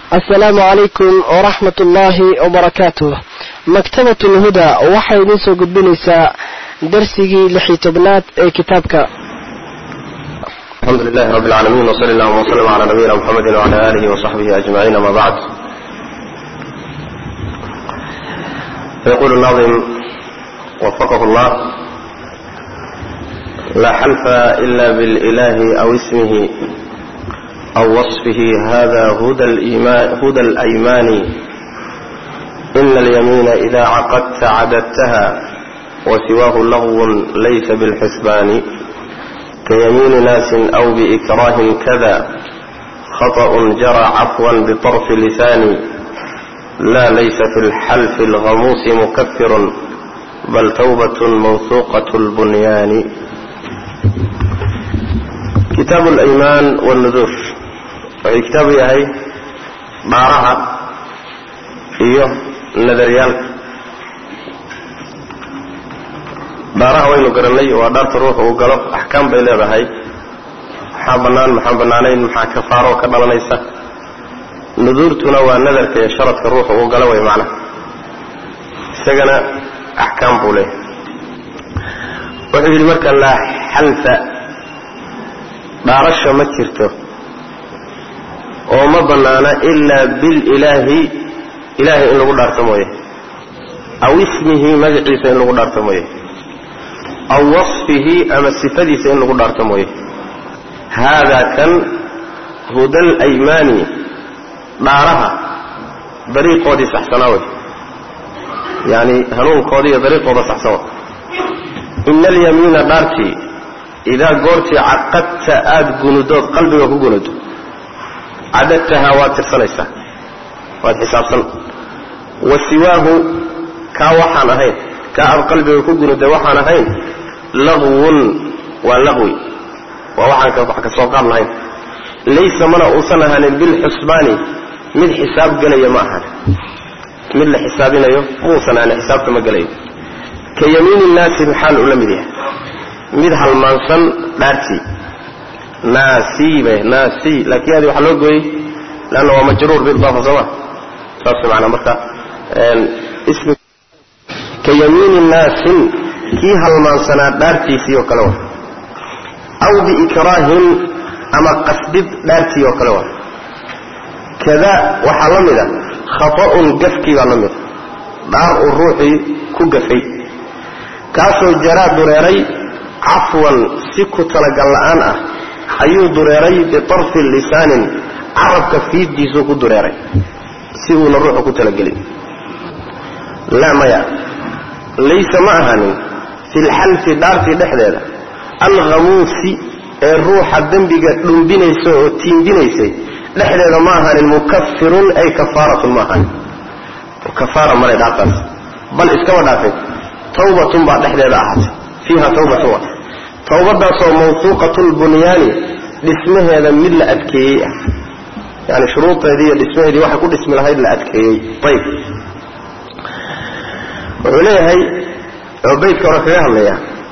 asalaamu calaykum waraxmat ullaahi wabarakaatuh maktabat lhuda waxay idin soo gudbinaysaa darsigii lix iyo tobnaad ee kitaabka alxamdu lilahi rabi اlcaalamiin wsali allahuma wslm cala nabiyina mxamedi wcala alihi wصaxbihi ajmaciin ama bacd fayqulu nadim wafaqahu llah laa xalfa ila bililahi aw ismihi aw waصfihi hada huda اlaymani ina alyamiina ida caqadta cadadtaha wasiwaahu lagwun laysa bilxisbaani kayamiini naasin aw biikraahin kada khaطأ jara cafwa biطarfi lisaani la laysa fi اlxalfi اlghamuusi mukafirun bal tawbat mawhuuqaة اlbunyaani kitaab اlaymaan wاlnuduur wuxuu kitaabu yahay dhaaraha iyo nadaryaalka dhaaraha waynu garannay waa dhaarta ruuxa uu galo axkaam bay leedahay maxaa bannaan maxaan bannaanayn maxaa kafaaroo ka dhalanaysa nuduurtuna waa nadarka iyo sharadka ruuxa uu galo way macnaha isagana axkaam buu leeyahay wuxuu yidhi marka laa xalfa dhaarasha ma jirto oo ma bannaana ilaa bililaahi ilaahay in lagu dhaarto mooye aw ismihi magaciisa in lagu dhaarto mooye aw wasfihi ama sifadiisa in lagu dhaarto mooye haadaa kan huda alaymaani dhaaraha dariiqoodii saxsanaa wey yacani hanuunkoodii iyo dariiqooda saxsan wa ina alyamiina dhaartii idaa goortii caqadta aada gunudood qalbiga ku gunudo cadadtahaa waad tirsanaysaa waad xisaabsan wa siwaahu kaa waxaan ahayn kaa aad qalbiga ku gunuday waxaan ahayn lagwun waa laqwi waa waxaan wax ka soo qaad lahayn laysa mana uusan ahaanin bilxusbaani mid xisaab gelaya ma ahan mid la xisaabinayo muusan ahaanin xisaabta ma gelayo ka yamiini naasi maxaal ula mid yahay mid halmaansan dhaartii naasiibe naasi laakiin adi waxaa loo gooyey leanna waa majruur biidaafa sooma saas maanaa marka ismi ka yamiini naasin kii halmaansanaa dhaartiisii oo kale wa aw biikraahin ama qasdid dhaartii oo kale wa kada waxaa la mida khata'un gafkii baa la mida dhaar uu ruuxii ku gafay kaasoo jaraa dureeray cafwan si ku talagal la'aan ah ayuu dureeray bitarfi lisaanin carabka fiiddiisuu ku dureeray si uuna ruuxu ku talagelin laa maya laysa ma ahaanin fi lxalfi dhaartii dhexdeeda alkhamuusi ee ruuxa dembiga dhumbinaysa oo tiimbinaysay dhexdeeda ma ahaanin mukafirun ay kafaaratun ma ahaanin kafaara male dhaartaas bal iskaba dhaafay tawbatun baa dhexdeeda ahaatay fiiha tawbatun wa tawbadaasoo mawsuuqatu lbunyaani dhismaheeda mid la adkeeyey ah yani shuruudeedii iyo dhismaheedii waxay ku dhismi lahayd la adkeeyey ayb wuxuu leeyahay oo baydka hore kaga hadlaya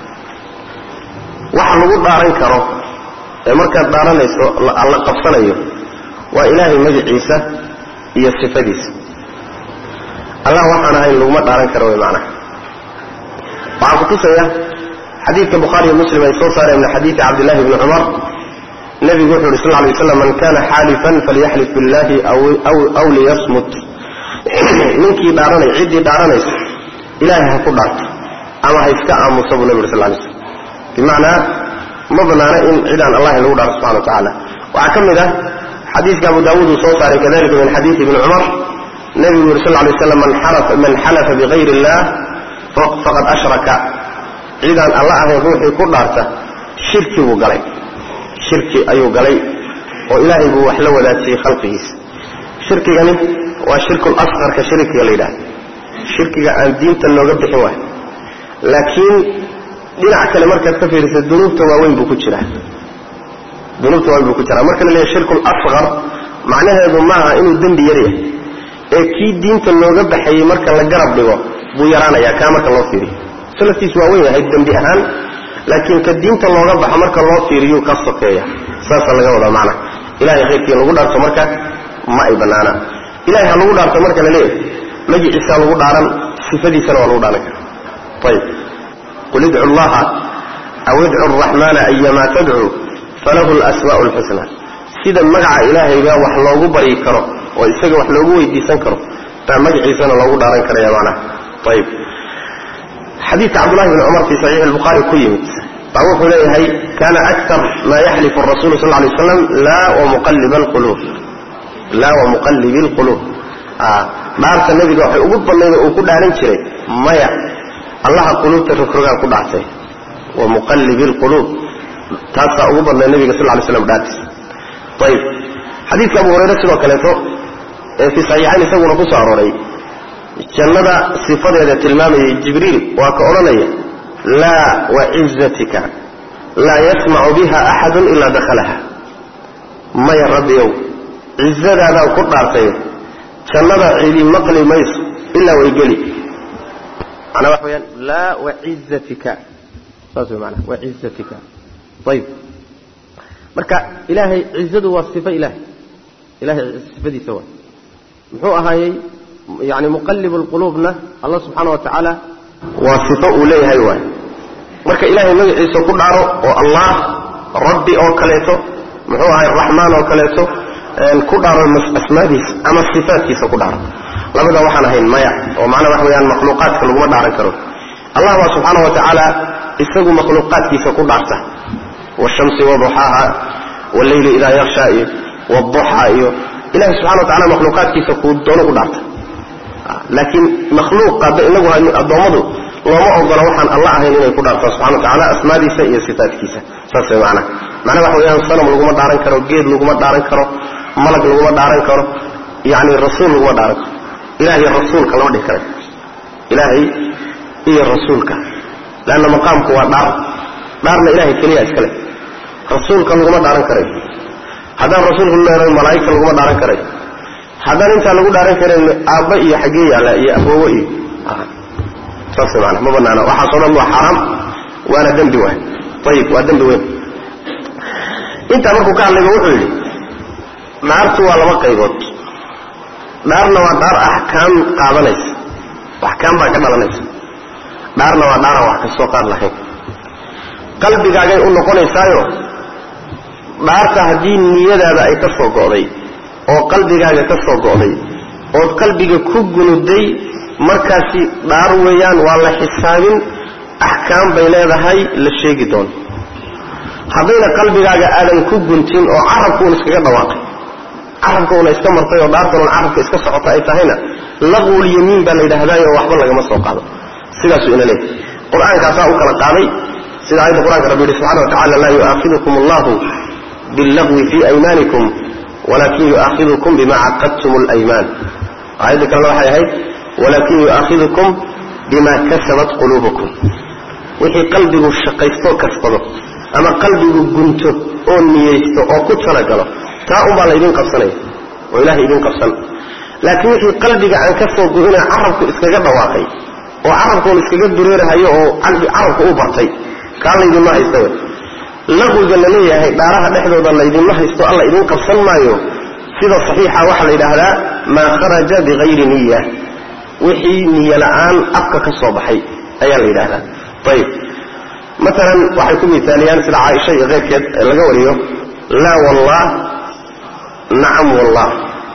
waxa lagu dhaaran karo ee markaad dhaaranayso la qabsanayo waa ilaahay magaciisa iyo sifadiisa allah waxaan ahayn laguma dhaaran karo way macnaha waxaa kutusaya xadiidka bukhaariyo muslim ay soo saareen min xadiidi cabdillahi bni cumar nebigu wuxu uhi sal lla alay waslam man kana xaalifan falyaxlif billahi aw liyasmut ninkii dhaaranay ciddii dhaaranaysa ilaahay ha ku dhaarto ama ha iska aamusa buu nebi uri sal lay slm bimacnaa ma banaana in cidaan allahi lagu dhaarto subxana wa tacaala waxaa ka mid ah xadiidka abu daawuud uu soo saaray kadalika min xadiidi ibni cumar nebigu yuri sal lla alay slam man xalafa bigayri illah faqad ashraka cidaan alla ahayn ruuxii ku dhaarta shirki buu galay shirki ayuu galay oo ilaahay buu wax la wadaajiyey khalqigiisa shirkigani waa shirkul asqarka shirkiga la yidhahda shirkiga aan diinta looga bixin waayo laakiin dhinac kale markaad ka fiirisa dunuubta waaweyn buu ku jiraa dunuubta waaweyn buu ku jiraa marka la leeyahay shirkul asqar macnaheedu maaha inuu dembi yaryahay ee kii diinta looga baxayey marka la garab dhigo buu yaraanayaa kaa marka loo fiiriyo salaftiisu waa weyn yahay dembi ahaan laakiin ka diinta looga baxo marka loo fiiriyuu ka sokeeya saasaa laga wadaa macnaha ilahay khayrkii lagu dhaarto marka ma ay bannaana ilahay ha lagu dhaarto marka la leeyahay magiciisaa lagu dhaaran sifadiisana waa lagu dhaaran kara ayib qul idcu allaha aw idcu araxmaana ayamaa tadcuu falahu lasmaa'u lxusna sida magaca ilaahayba wax loogu baryi karo oo isaga wax loogu weydiisan karo baa magaciisana loogu dhaaran karaya macnaha ayib xadiidka cabdullahi bni cumar fii saxiixi lbukhaari ku yimid baa wuxuu leeyahay kana aktar maa yaxlifu arasulu sal lay waslam laa wamuqalliba alquluub laa wamuqallibi alquluub dhaarta nebiga waxay ugu badnayda uu ku dhaaran jiray maya allaha quluubta rogrogaan ku dhaartay wamuqallibi alquluub taasaa ugu badnay nebiga sal lay slam dhaartiis ayib xadiidka abu hurayre sidoo kaleeto ee fii saxiixayn isaguna ku soo arooray jannada sifadeeda tilmaamayay jibriil waa ka odhanaya laa wacizatika laa yasmacu biha axadun ilaa dakhalaha maya rabbiyow cizadaadaan ku dhaartay jannada cidi maqli mayso ilaa way geli manaa waxa weyaan laa wacizatika saas way manaa wacizatika ayib marka ilaahay cizadu waa sifo ilahay ilahay sifadiisa waa muxuu ahaayey yani muqallibu lquluubna allah subxaana wa tacaala waa sifo uu leeyahay waay marka ilaahay magaciisa ku dhaaro oo allah rabbi oo kaleeto muxuu ahay raxmaan oo kaleeto ku dhaaro asmaadiisa ama sifaatkiisa ku dhaaro labada waxaan ahayn maya oo macnaa waxa weyaan makhluuqaadka laguma dhaaran karo allah baa subxaana wa tacaala isagu makhluuqaadkiisa ku dhaarta wshamsi waduxaaha walleyli idaa yaksha iyo wduxa iyo ilahi subxana wa tacala makhluuqaadkiisa kuu doono ku dhaarta laakiin makhluuq hadda inagu addoommadu looma ogola waxaan alla ahayn inay ku dhaartaan subxana wa tacala asmaadiisa iyo sifaatkiisa saas way macnaha macnaha waxa weyaan sanam laguma dhaaran karo geed laguma dhaaran karo malag laguma dhaaran karo yacni rasuul laguma dhaaran karo ilahay rasuulka lama dhihi kara ilaahay iyo rasuulka leanna maqaamku waa dhaar dhaarna ilahay keliya iskale rasuulka laguma dhaaran karayo haddaan rasuulku leeran malaa'igta laguma dhaaran karayo haddaan intaa lagu dhaaran karayn aabba iyo xaggee yaalla iyo aboowe iyo saas maana ma banaana waxaasoo dhan waa xaaraam waana dembi waay ayib waa dembi weyn intaa markuu ka hadlayba wuxuu yidhi dhaartu waa laba qaybood dhaarna waa dhaar axkaam qaadanaysa axkaam baa ka dhalanaysa dhaarna waa dhaaraan wax kastoo qaad lahayn qalbigaagay u noqonaysaayo dhaarta haddii niyadaada ay ka soo go'day oo qalbigaaga ka soo go'day ood qalbiga ku gunuday markaasi dhaar weeyaan waa la xisaabin axkaam bay leedahay la sheegi doono haddayna qalbigaaga aadan ku guntin oo carabkuun iskaga dhawaaqay carabkuuna iska martay oo dhaartanuun carabka iska socota ay tahayna laqwul yamiin baa la yidhaahdaayo waxba lagama soo qaado sidaasuu ina leeyahy qur-aankaasaa u kala qaaday sida aayadda qur-anka rabbi yihi subxana wa tacala laa yu'aakidukum allahu billagwi fii aymaanikum walakin yu'aakidukum bima caqadtum alaymaan aayadda kalena waxay ahayd walakin yu'aakidukum bima kasabat quluubukum wixii qalbigu shaqaysto kasbado ama qalbigu gunto oo niyeysto oo ku talagalo taa unbaa laydin qabsanaya oo ilahay idin qabsan laakiin wixii qalbiga aan ka soo go-ina carabku iskaga dhawaaqay oo carabkuun iskaga dureerahayo oo carabku u bartay kaa laydinma haysta w laqwiga la leeyahay dhaaraha dhexdooda laydinma haysto alla idin qabsan maayo sida saxiixa waxaa la yidhaahdaa maa kharaja bikayri niya wixii niyo la'aan afka ka soo baxay ayaa la yidhahdaa ayib maalan waxay ku miaaliyaan sida caaisha iyo keyrkeed laga wariyo laa wallah nacam wallah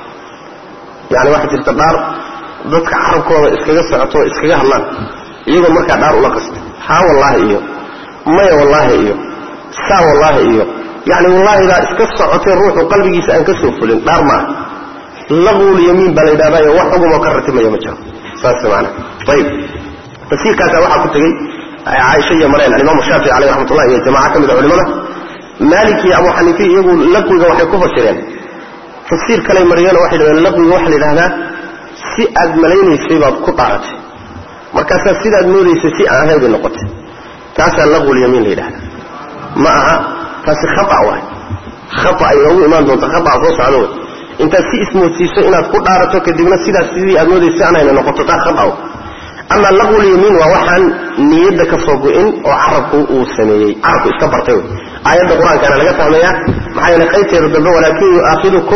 yani waxaa jirta dhaar dadka carabkooda iskaga socoto o iskaga hadlaan iyagoo markaa dhaar ula qasta haa wallaahi iyo maya wallaahi iyo saa wallaahi iyo yani wallaahidaa iska socotay ruuxu qalbigiisa aan ka soo fulin dhaar maaha laqwul yamiin baa la yidhahdayo wax xugumoo ka ratimaya ma jiro saas maana ayib tafsiirkaasa waxaa ku tegey caaisha iyo mareen alimaamu shaafici caleyh raxmatullah iyo jamaca ka mid a culimada maalik iyo abu xaniifi iyagu laqwiga waxay ku fasireen tafsiir kaley mariyeen oo waxay dhahdeen laqwiga waxaa la yidhahdaa si aad malaynaysay baad ku dhaaratay markaasaa sidaad moodaysay si aan ahayn bay noqotay taasaa laqwul yamiin la yidhahda ma aha taasi khata waay khata ay noogu imaan doonta khata soo socda wey intaad si ismoodsiiso inaad ku dhaarato kadibna sidaas sidii aad moodaysa aan hayna noqoto taa khata ama laqwul yamiin waa waxaan niyadda ka soo go-in oo carabku uu sameeyey carabku iska bartay wey aayadda qur-aankaana laga fahmayaa maxaa yeele qaybteeda dambe walaakin yu'aakidukum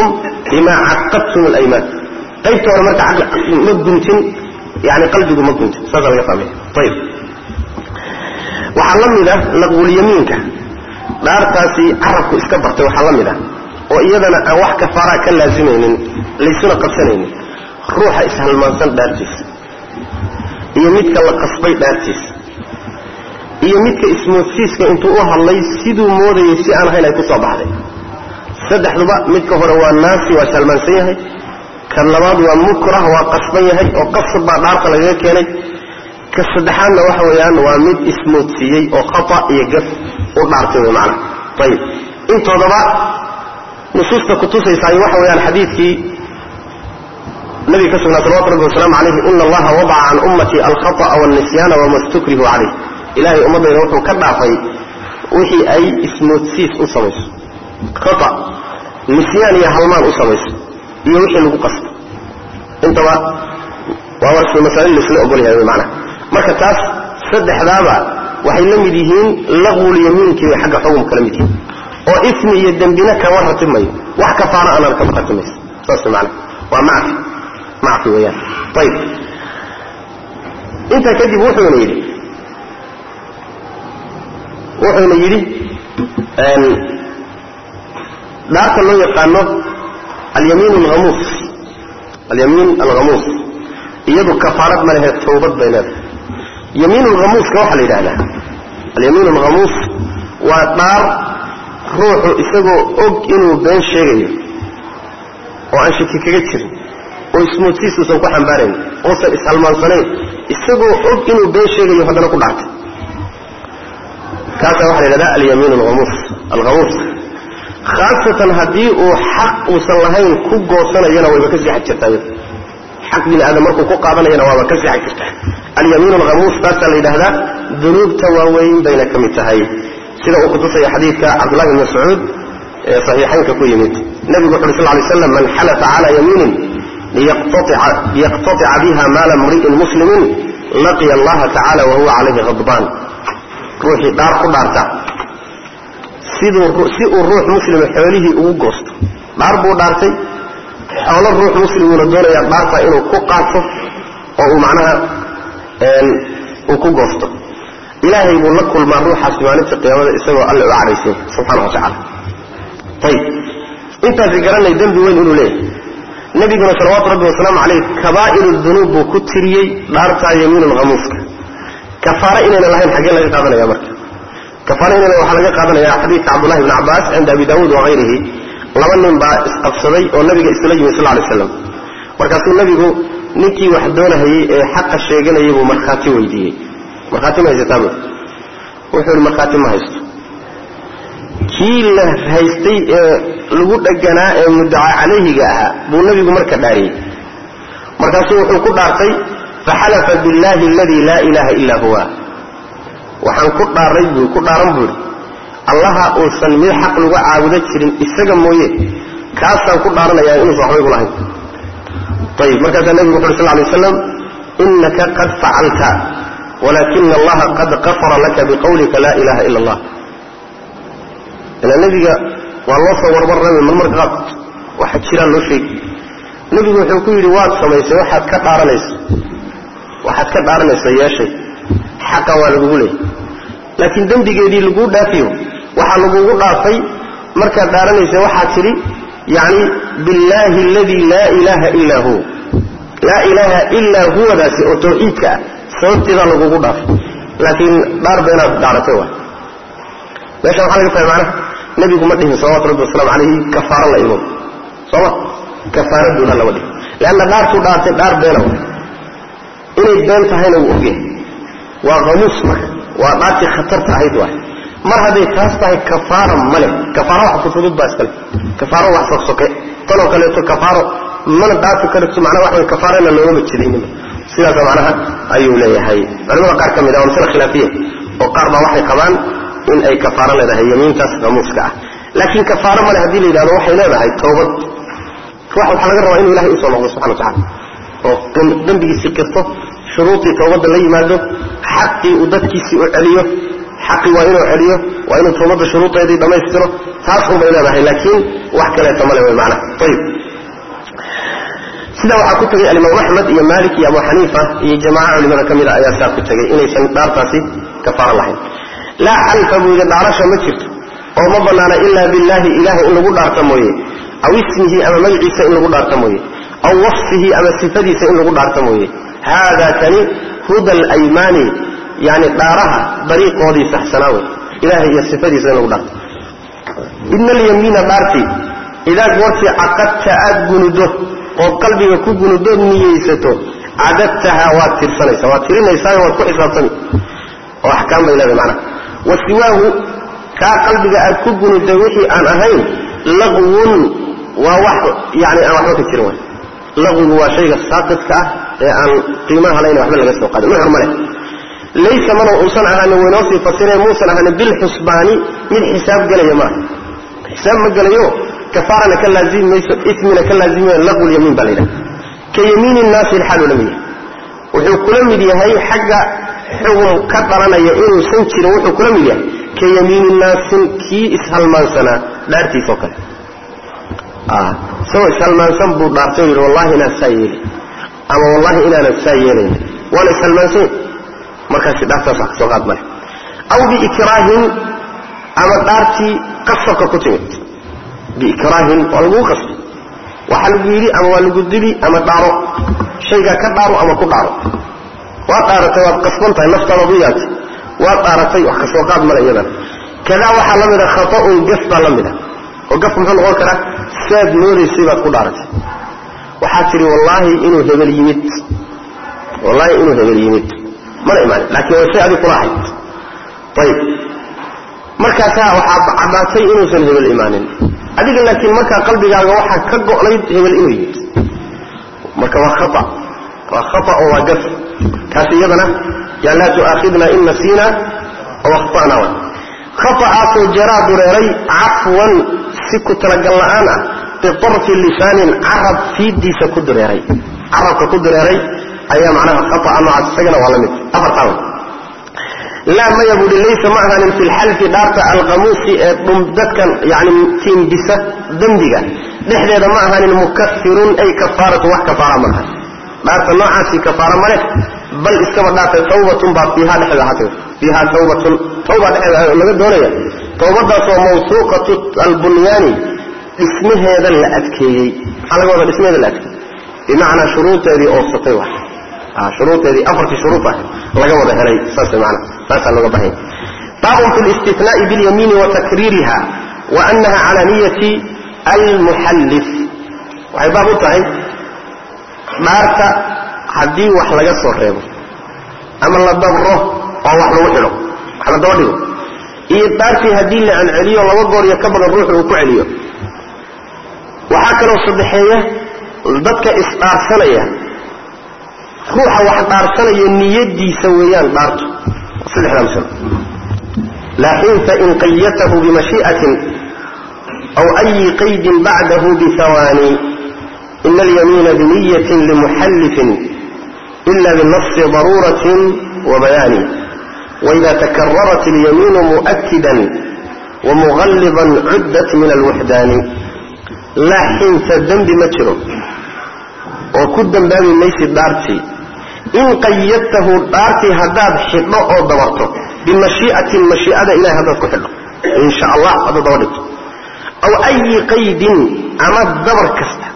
bimaa caqadtum alaymaan qaybta hore marka ma guntin yani qalbigu ma guntin saasa laga fahmaya ayib waxaa la mid ah laqwulyamiinka dhaartaasi carabku iska bartay waxaa la mid ah oo iyadana aan wax kafaaraa ka laasimaynin laysuna qabsanaynin ruuxa ishalmaansan dhaartiisa iyo midka la qasbay dhaartiisa iyo midka ismoodsiiska intuu u hadlay siduu moodayay si aan ahayn ay ku soo baxday saddexduba midka hore waa naasi waa shalmaansan yahay kan labaad waa mukrah waa qasban yahay oo qasab baa dhaarta lagaga keenay ka saddexaadna waxa weeyaan waa mid ismoodsiiyey oo khata iyo gaf u dhaartay wey macana ayib intoodaba nusuusta kutusaysaay waxa weeyaan xadiidkii nabiga ka sugnaa salawatu rabbi wasalaamu calayhi ina allaha wadaca can ummatii alkhata'a walnisyaana wama stukrihu calayh ilaahay ummaddayda wuxuu ka dhaafay wixii ay ismoodsiis u samayso khata nisyaan iyo halmaan u samayso iyo wixii lagu qasto intaba waa warsi masaa'il laisla ogol yahay wey macana marka taas saddexdaaba waxay la mid yihiin laqwulyamiinkii bay xagga xukumka la mid yihiin oo ismi iyo dembina kama ratimayo wax kafaara aanan kama ratimayso saas maana waa macfi macfi weeyaan ayib intaa kadib wuxuuna yidhi wuxuuna yidhi dhaarta loo yaqaano alyamiin alhamuus alyamiin alghamuus iyadu kafaarad ma lehe tawbad bay leedahay yamiin alghamuuska waxaa la yidhahdaa alyamiin alghamuus waa dhaar ruuxu isagoo og inuu been sheegayo oo aan shaki kaga jirin oo ismoodsiis uusan ku xambaarayn oosan ishalmaansanayn isagoo og inuu been sheegayo haddana ku dhaartay kaasaa waxa la yidhahdaa alyamiin alhamuus alghamuus khaasatan haddii uu xaq uusan lahayn ku goosanayana wayba ka sixad jirtaa iyada xaq bini aadam markuu ku qaadanayana waaba ka sixad jirtaa alyamiin alhamuus taasaa la yidhaahdaa dunuubta waaweyn bayna ka mid tahay sida uu kutusaya xadiidka cabdullahi bn mascuud ee saxiixaynka ku yimid nebigu wuxu uri sal lay slam man xalafa cala yamiinin liyaqtatica biha maala mri'in muslimin laqiya allaha tacala wahuwa calayhi khadbaan ruuxii dhaar ku dhaarta siduu si uu ruux muslima xoolihii ugu goosto dhaar buu dhaartay xoolo ruux muslimuuna doonaya dhaarta inuu ku qaato oo uu macnaha uu ku goosto ilaahay buu la kulmaa ruuxaasi maalinta qiyaamada isagoo alle u cadhaysay subxaana wa tacala ayib intaasi garanay dembi weyn inuu leeyahay nebiguna salawaatu rabbi wasalaamu caleyh kabaa'iru dunuub buu ku tiriyey dhaartaa yamiinul hamuuska kafaare inayna lahayn xaggee laga qaadanaya marka kafaare inayna waxaa laga qaadanaya xadiidka cabdullahi bni cabbaas cinda abi daawuud wahayrihi laba nin baa isqabsaday oo nabiga isla yimi sal lay slam markaasuu nebigu ninkii wax doonahayey ee xaqa sheeganayay buu markhaati weydiiyey markhaati ma haysataa bu wuxuu yihi markhaati ma haysto kii la haystay ee lagu dheganaa ee muddaca calayhiga ahaa buu nebigu marka dhaariyey markaasuu wuxuu ku dhaartay faxalafa billahi aladii laa ilaaha illaa huwa waxaan ku dhaaray buu ku dhaaran buu yidhi allaha uusan mid xaq lagu caabudo jirin isaga mooye kaasaan ku dhaaranayaa inuusan waxba igu lahayn ayib markaasaa nebigu wuxu uri sal lay waslam inaka qad facalta walaakina allaha qad qafara laka biqawlika laa ilaha ila allah ilaa nebiga waa loo soo warwarrami marmarka qaarkood waxa jiraan loo sheegi nebigu wuxuu ku yidhi waad samaysay waxaad ka dhaaranayso waxaad ka dhaaranayso yeeshay xaqa waa lagugu leeyay laakiin dembigeedii laguu dhaafiyo waxaa lagugu dhaafay markaad dhaaranaysa waxaad tidhi yacni billaahi aladii laa ilaaha illaa huwa laa ilaaha illaa huwadaasi oo tawxiidka ah sababteedaa lagugu dhaafay laakiin dhaar beenaad dhaaratay waay meesha waxaa laga fahmay macnaha nebigu ma dhihin salawatu rabbi wasalaamu calayhi kafaaro la imo sooma kafaaraduuna lama dhihin leanna dhaartuu dhaartay dhaar beena waay inay been tahayna wuu ogyahay waa hamuus marka waa dhaartii khatarta ahayd waay mar hadday taas tahay kafaara ma leh kafaaro wax fudfudud baa iskale kafaaro wax sogsoke tanoo kaleeto kafaaro mana dhaafi karto macnaha waxa way kafaarana loogama jedaynima sidaasa macnaha ayuu leeyahay culimada qaar ka mid ah waa masale khilaafiya oo qaar baa waxay qabaan in ay kafaaro leedahay yamiintaas hamuuska ah laakiin kafaaro male haddii la yidhahdo waxay leedahay towbad ruux waxaa laga rabaa inuu ilahay usoo noqdo subxana wa tacala oo dembigiisii qirto shuruudii towbadda la yimaado xaqii uu dadkiisii u celiyo xaqii waa inuu celiyo waa inuu towbadda shuruudeedii dhammaystiro taas unbay leedahay laakiin wax kaleeta male way macnaha ayib sidaa waxaa ku tegay alimaam axmed iyo maalik iyo abu xaniifa iyo jamaaca culimada ka mida ayaa saa ku tegay inaysan dhaartaasi kafaara lahayn laa xalfa buu yidhi dhaarasha ma jirto oo ma bannaana ilaa billaahi ilaahay in lagu dhaarta mooye aw ismihi ama magaciisa in lagu dhaarta mooye aw wasfihi ama sifadiisa in lagu dhaarta mooye haada kani huda alaymaani yani dhaaraha dariiqoodii saxsanaa wey ilahay iyo sifadiisa in lagu dhaarto ina alyamiina dhaartii idaa goortii caqadta aad gunudo ood qalbiga ku gunudood niyeysato cadadtahaa waad tirsanaysaa waad tirinaysaa waad ku xisaabtami oo axkaam bay leedahay macnaha wa siwaahu kaa qalbiga aad ku gunuday wixii aan ahayn laqwun waa wax yani aan waxba ka jirin way laqwigu waa shayga saaqidka ah ee aan qiimaha layn waxba laga soo qaadin nuxur ma leh laysa mana uusan ahaanin waynoo sii fasireen muusan ahaanin bilxusbaani mid xisaab gelaya maaha xisaab ma gelayo kafaarana ka laazimi mayso ismina ka laazimi maayo laqwu lyamiin baa la yidhaha ka yamiini nnaasi xaaluu la mid yahay wuxuu kula mid yahay xagga xugum ka dhalanaya inuusan jirin wuxuu kula mid yahay ka yamiini naasin kii ishalmaansanaa dhaartiisoo kale isagoo ishalmaansan buu dhaartay o yidhi wallahi inaan saa yeeli ama wallahi inaanan saa yeelayn waana ishalmaansanya markaasi dhaartaas wax kasoo qaad male aw biikraahin ama dhaartii qasabka ku timid biikraahin waa laguu qasbay waxaa lagu yidhi ama waa lagu dili ama dhaaro shaygaa ka dhaaro ama ku dhaaro waad dhaaratay waad qasban tahay naftaadaad u yaabtay waad dhaaratay wax kasoo qaad male iyadan kadaa waxaa la mida khata'un gaf baa la mida oo gaf muxuu noqon karaa saad moodaysay baad ku dhaaratay waxaad tidhi wallaahi inuu hebel yimid wallaahi inuu hebel yimid mana imaanin laakiin way shay adig kula ahayd ayib markaasaa waxaad caddaatay inuusan hebel imaanin adiga laakiin markaa qalbigaaga waxaa ka go'nayd hebel inuu yimid marka waa khaa waa khaa oo waa gaf kaas iyadana yaa laa tu'aakhidna in nasiina aw akhta'na wa khata'aasoo jaraa dureeray cafwan si ku talagal la'aan ah bitarfi lisaanin carab fiiddiisa ku dureeray carabka ku dureeray ayaa macnaha khata'a noocaas isagana waa la mid afartaa laa maya buuhi laysa ma ahaanin fi lxalfi dhaarta alqamuusi ee dadkan yani tiimbisa dembiga dhexdeeda ma ahaanin mukafirun ay kafaaratu wax kafaara ma ahan dhaarta noocaasi kafaara ma leh bal iskaba dhaartay tawbatun baa fiiha dhexdeeda ahaatay fiiha tawbatun tawba dhexdeeda laga doonaya tawbadaasoo mawsuuqatu albunyaani dhismaheeda la adkeeyey maxaa laga wada dhismaheeda la adkeeyey bimacnaa shuruudeedii oobsatay wa shuruudeedii afartii shuruud ah laga wada helay saas maana saasaa looga bahanya baabun fi listinaai biاlyamiini wa takriiriha wa anaha cala niyati almuxallif waxay baab u tahay dhaarta haddii wax laga soo reebo ama la dabro oo wax lagu xidho wax la daba dhigo iyo dhaartii haddii la celceliyo laba goor iyo ka badan ruuxu uu ku celiyo waxaa kaloo saddexeeya dadka isdhaarsanaya ruuxa wax dhaarsanaya niyadiisa weeyaan dhaartu saddexdaa masalo laakiin fain qayatahu bimashii'atin aw ayi qaydin bacdahu bihawaani ina alyamiina biniyatin limuxallifin ila binafsi daruuratin wa bayaani waida takararat alyamiinu mu'akidan wamuqalliban cuddat min alwuxdaani laa xinta dembi ma jiro oo ku dambaabi maysid dhaartii in qayadtahu dhaartii haddaad xidho oo dabarto bimashii'atin mashii'ada ilahay haddaad ku xidho insha allah haddaad daba dhigto aw ayi qaydin ama dabar kasta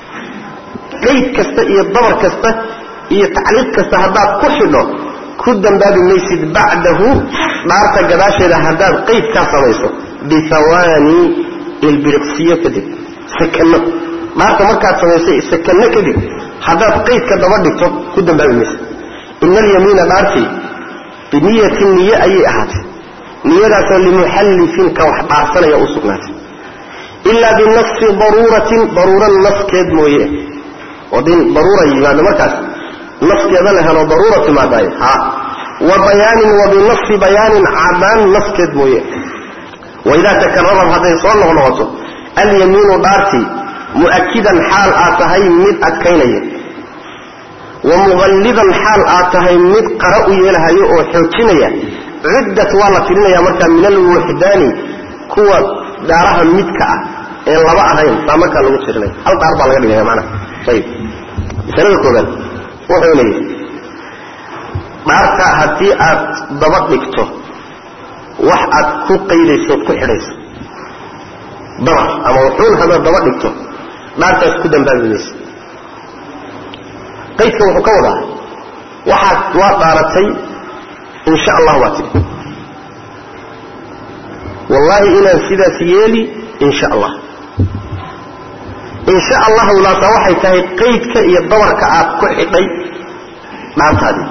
qayd kasta iyo dabar kasta iyo tacliiq kasta haddaad ku xidho ku dambaabi maysid bacdahu dhaarta gadaasheeda haddaad qayd kaa samayso bihawaani ilbiriqsiyo kadib sakanno dhaarta markaad samaysay sakanno kadib haddaad qaydka daba dhigto ku dambaabi maysa ina alyamiina dhaartii biniyatin niye ayay ahaatay niyadaasoo limuxallifin ka wax dhaarsanaya u sugnaatay ilaa binafsi daruuratin daruura naskeed mooye oo din daruura yimaado markaas naskeeda la helo daruura timaadaayo ha wa bayaanin wa binafsi bayaanin cadaan naskeed mooye waidaa takararad hadday soo noqnoqoto alyamiinu dhaartii mu'akidan xaal aad tahay mid adkaynaya wa muqallidan xaal aad tahay mid qara u yeelahayo oo xoojinaya ciddat waa la tirinaya markaa min alwuxdaani kuwa dhaaraha midka ah ee laba ahayn saa markaa lagu tirinaya hal dhaar baa laga dhigaya maanaa ayib masalada koobaad wuxuu leeyahay dhaarta haddii aad daba dhigto wax aad ku qaydayso ood ku xidhayso dabar ama wuxuun hadaad daba dhigto dhaartaas ku dambaabi maysa qaydka wuxuu ka wadaa waxaad waa dhaaratay insha allah waa tidhi wallaahi inaan sidaas yeeli insha allah insha allahu laasa waxay tahay qaydka iyo dabarka aad ku xidhay dhaartaadii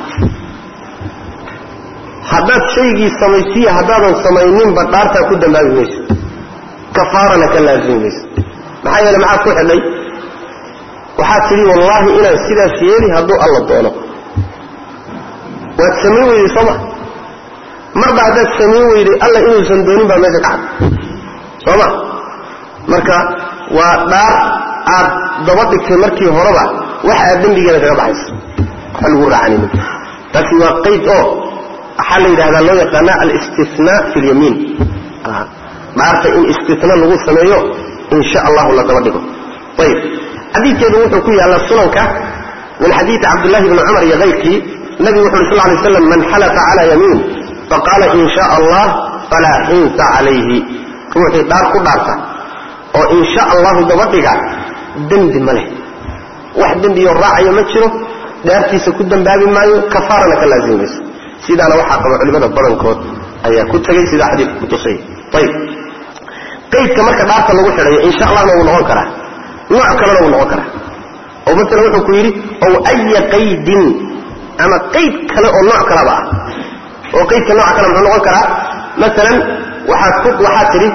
haddaad shaygii samaysiiya haddaadan samayninba dhaartaa ku dambaabi mayso kafaarana ka laazimi mayso maxaa yeele maxaad ku xidhay waxaad tidhi wallaahi inaan sidaas yeeli hadduu alla doono waad samayn weyday sooma marba haddaad samayn weyday alla inuusan doonin baa meesha ka cad sooma marka waa dhaar aad daba dhigtay markii horeba wax aad dembigeeda kaga baxayso waxa lagu raacanaynin taasi waa qayd oo waxaa la yidhahdaa loo yaqaana alistinaa fi lyamiin dhaarta in istina lagu sameeyo in sha allahu la daba dhigo ayib xadiidkeedu wuxuu ku yaallaa sunanka min xadiidi cabdullahi bni cumar iyo kayrkii nabigu wuxu uri sal lay slam man xalafa cala yamiin faqaala in sha allah falaa xinsa calayhi ruuxii dhaar ku dhaarta oo in sha allahu daba dhiga dembi ma leh wax dembiyo raacayo ma jiro dhaartiisa ku dambaabi maayo kafaarana ka laazimi mayso sidaana waxaa qaba culimada badankood ayaa ku tegay sidaa xadiidka kutusay ayib qaydka marka dhaarta lagu xidhayo insha allahna wuu noqon karaa nooc kalena wuu noqon karaa oo maala wuxuu ku yidhi ow aya qaydin ama qayd kale oo nooc kalaba ah oo qaydka nooca kale muxuu noqon karaa maalan waxaad ku waxaad tidhi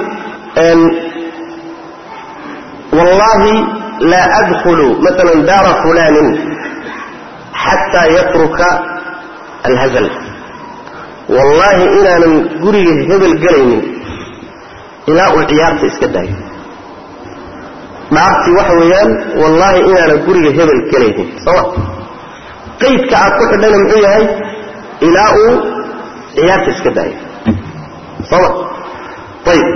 wallahi laa adkhulu maala daara fulanin xataa yatruka alhazal wallaahi inaanan guriga hebel gelaynin ilaa uu ciyaarta iska daayo dhaartii waxa weeyaan wallaahi inaanan guriga hebel gelaynin sooma qaydka aad ku xidhayna muxuu yahay ilaa uu ciyaarta iska daayo sooma ayib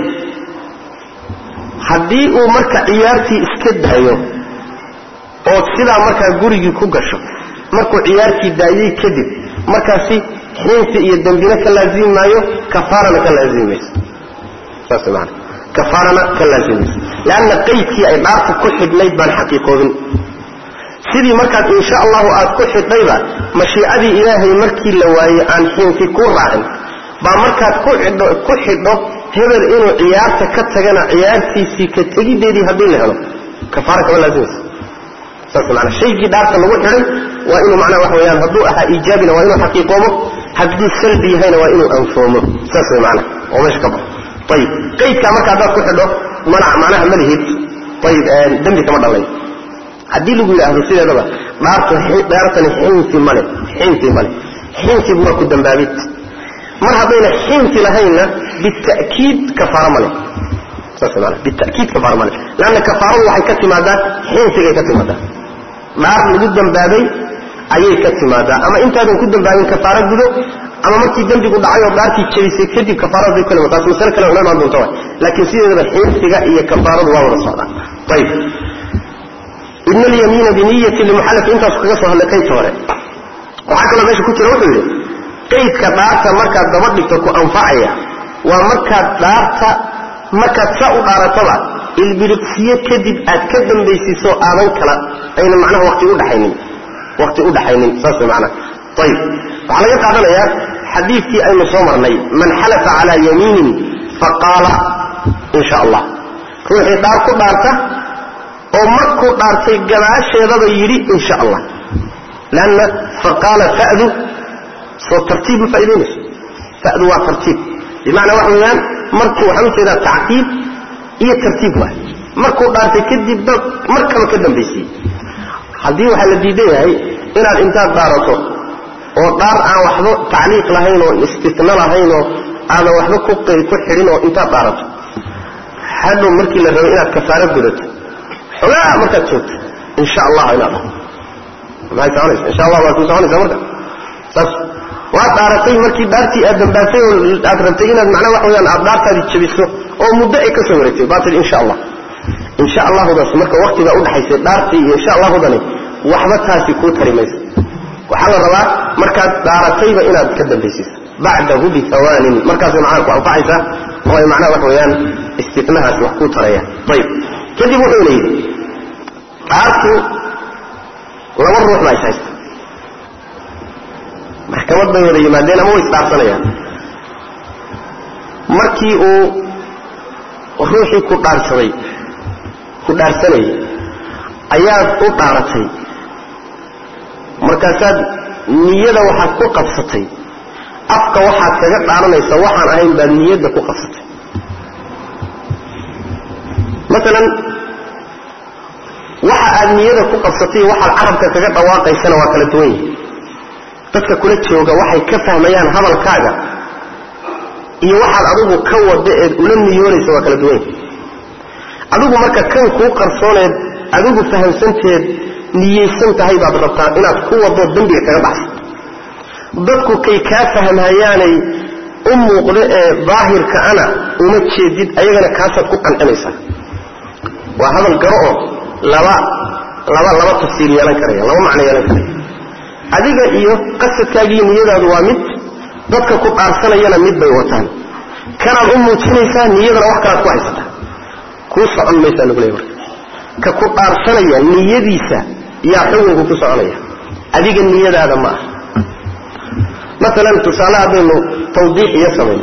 haddii uu marka ciyaartii iska daayo ood sidaa markaa gurigii ku gasho markuu ciyaartii daayey kadib markaasi xiinsi iyo dembina ka laazimi maayo kafaarana ka laazimi mayso saas maana kafaarana ka laazimi mayso leanna qaydkii ay dhaarta ku xidhnayd baan xaqiiqoobin sidii markaad insha allahu aad ku xidhnayba mashiicadii ilaahay markii la waayey aan xiinsi ku raacin baa markaad ku xidho ku xidho hebel inuu ciyaarta ka tagana ciyaartiisii ka tegideedii haddii la helo kafaara kama laazimayso saas maana shaygii dhaarta lagu xidhay waa inuu macnaha wax weeyaan hadduu ahaa iijaabina waa inuu xaqiiqoomo hadduu salbi yahayna waa inuu anfoomo saas way macnaha oo meesha ka baxo ayib qaydkaa marka haddaad ku xidho mana macnaha ma lihid ayib dembi kama dhalay haddii lagu yidhaahdo sideedaba dhaartu dhaartani xinsi male xinsi male xinsigu waa ku dambaabid mar haddayna xinsi lahaynna bita'kiid kafaaro male saas maana bita'kiid kafaaro male leanna kafaaradu waxay ka timaadaa xinsigay ka timaadaa dhaar lagu dambaabay ayay ka timaadaa ama intaadan ku dambaabin kafaaro gudo ama markii dembigu dhacay oo dhaartii jabisay kadib kafaarada bay kale taas masale kale una imaan doonta waay laakiin sideedaba xinsiga iyo kafaaradu waa wada socdaan ayib ibn alyamiina biniyati limuxallaf intaasu kaga soo hadlay qaydka hore waxaa kaloo meesha ku jira wuxuu yidhi qaydka dhaarta markaad daba dhigto ku anfacaya waa markaad dhaarta markaad saa u dhaarataba ilbiriqsiyo kadib aad ka dambaysiiso aadan kala ayna macnaha wati udhaaynin waqti u dhaxaynin saas macnaha ayib waxaa laga qaadanayaa xadiidkii aynu soo marnay man xalafa calaa yamiinin faqaala in sha allah ruuxii dhaar ku dhaarta oo markuu dhaartay gadaasheedaba yidhi in sha allah lanna faqaala fadu soo tartiib ma faa'idaynayso fadu waa tartiib bimacnaa waxa weeyaan markuu waxaan u jeedaa tacqiib iyo tartiib waay markuu dhaartay kadib dad mar kaba ka dambaysiye haddii waxaa la diidan yahay inaad intaad dhaarato oo dhaar aan waxba tacliiq lahayn oo istitna lahayn oo aadan waxba ku xidhin oo intaad dhaarato hadhow markii la rabay inaad kafaaro gudato xogaa markaad joogto insha allah inaad dhaho maxay soconaysa insha allah waad ku soconaysaa marka saas waad dhaaratay markii dhaartii aad dambaasay oo aad rabtay inaad macnaa wax weyaan aad dhaartaadii jabiso oo muddo ay ka soo wareegtay baa tidhi insha allah insha allahudaas marka waktigaa udhaxaysay dhaartii iyo insha allahudani waxba taasi kuu tari mayso waxaa la rabaa markaad dhaaratayba inaad ka dambaysiisa bacdahu biawaanin markaasay macnaha ku anfacaysaa oo ay macnaha waxa weeyaan istinahaas wax kuu taraya ayib kadib wuxuuna yidhi dhaartu laba ruux baa is haysta maxkamad bay wada yimaadeen ama way isdhaarsanayaan markii uu ruuxii ku dhaarsaday ku dhaarsanayay ayaad u dhaaratay markaasaad niyada waxaad ku qabsatay afka waxaad kaga dhaaranaysa waxaan ahayn baad niyadda ku qabsatay maalan waxa aad niyada ku qabsatay waxaad carabka kaga dhawaaqaysana waa kala duwan yihi dadka kula jooga waxay ka fahmayaan hadalkaaga iyo waxaad adigu ka wada eed ula niyoonaysa waa kala duwan yihi adigu marka kan kuu qarsooneed adigu fahamsanteed niyeysan tahay baad rabtaa inaad ku wado dembiga kaga baxsa dadku kay kaa fahmhayaanay u muuqdo ee daahirka ana uma jeedid ayagana kaasaad ku qancinaysaa waa hadal garo oo laba laba laba tafsiir yeelan karaya laba macno yeelan karaya adiga iyo qasadkaagiiyo niyadaadu waa mid dadka ku dhaarsanayana mid bay wataan kanaad u muujinaysaa niyadana wax kalaad ku haysataa kuu socon maysaa lagu leey marka ka ku dhaarsanaya niyadiisa yaa xukunku ku soconaya adiga niyadaada ma ah maalan tusaale haddaynu tawdiix iyo samayno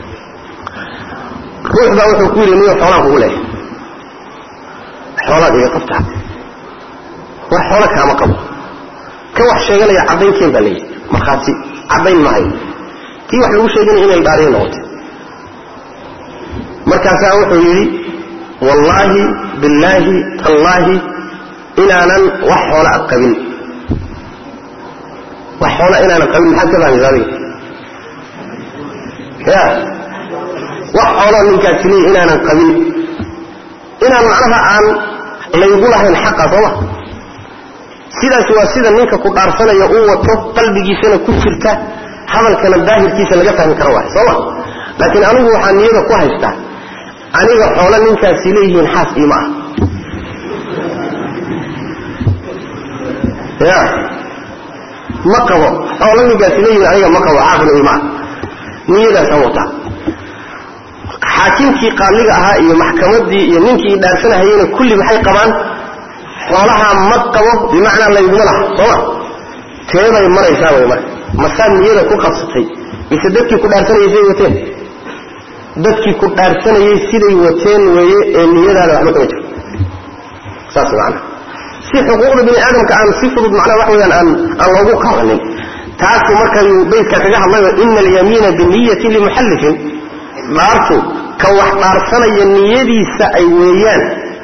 ruux baa wuxuu ku yidhi niyo xoolaan kugu leehay xoolaad iga qabtaa war xoolo kaama qabo ka wax sheeganaya caddaynkeen baa leeyihi markhaati caddayn mahayo kii wax lagu sheeganaya inay dhaariya noqotay markaasaa wuxuu yidhi wallaahi billaahi tallaahi inaanan wax xoola a qabin wax xoola inaanan qabin maxaad ka fahmaysa adiga ya wax xooloo ninkaasi leeyi inaanan qabin inaan macnaha aan laygu lahayn xaqa sooma sidaas waa sida ninka ku dhaarsanaya uu wato qalbigiisana ku jirta hadalkana daahirkiisa laga fahmi karo waay sooma laakiin anigu waxaa niyada ku haystaa aniga xoolo ninkaasi leeyihiin xaas iima ah ya ma qabo xoolo ninkaasi leeyihiin aniga ma qabo xaasna iima ah niyadaasaan wataa xaakimkii qaaliga ahaa iyo maxkamadii iyo ninkii dhaarsanahayena kulli maxay qabaan xoolahaa ma qabo bimacnaa layguma laha sooma teeday maraysaa way marka masaa niyada ku qabsatay mise dadkii ku dhaarsanayay siday wateen dadkii ku dhaarsanayay siday wateen weeye ee niyadaada waxba kama jiro saas macana si xuquuqda bini aadamka aan si fudud macnaha wax weeyaan aan aan loogu qabanin taasu markayuu baydka kaga hadlayo ina alyamiina biniyatin limuxallifin dhaartu ka wax dhaarsanaya niyadiisa ay weeyaan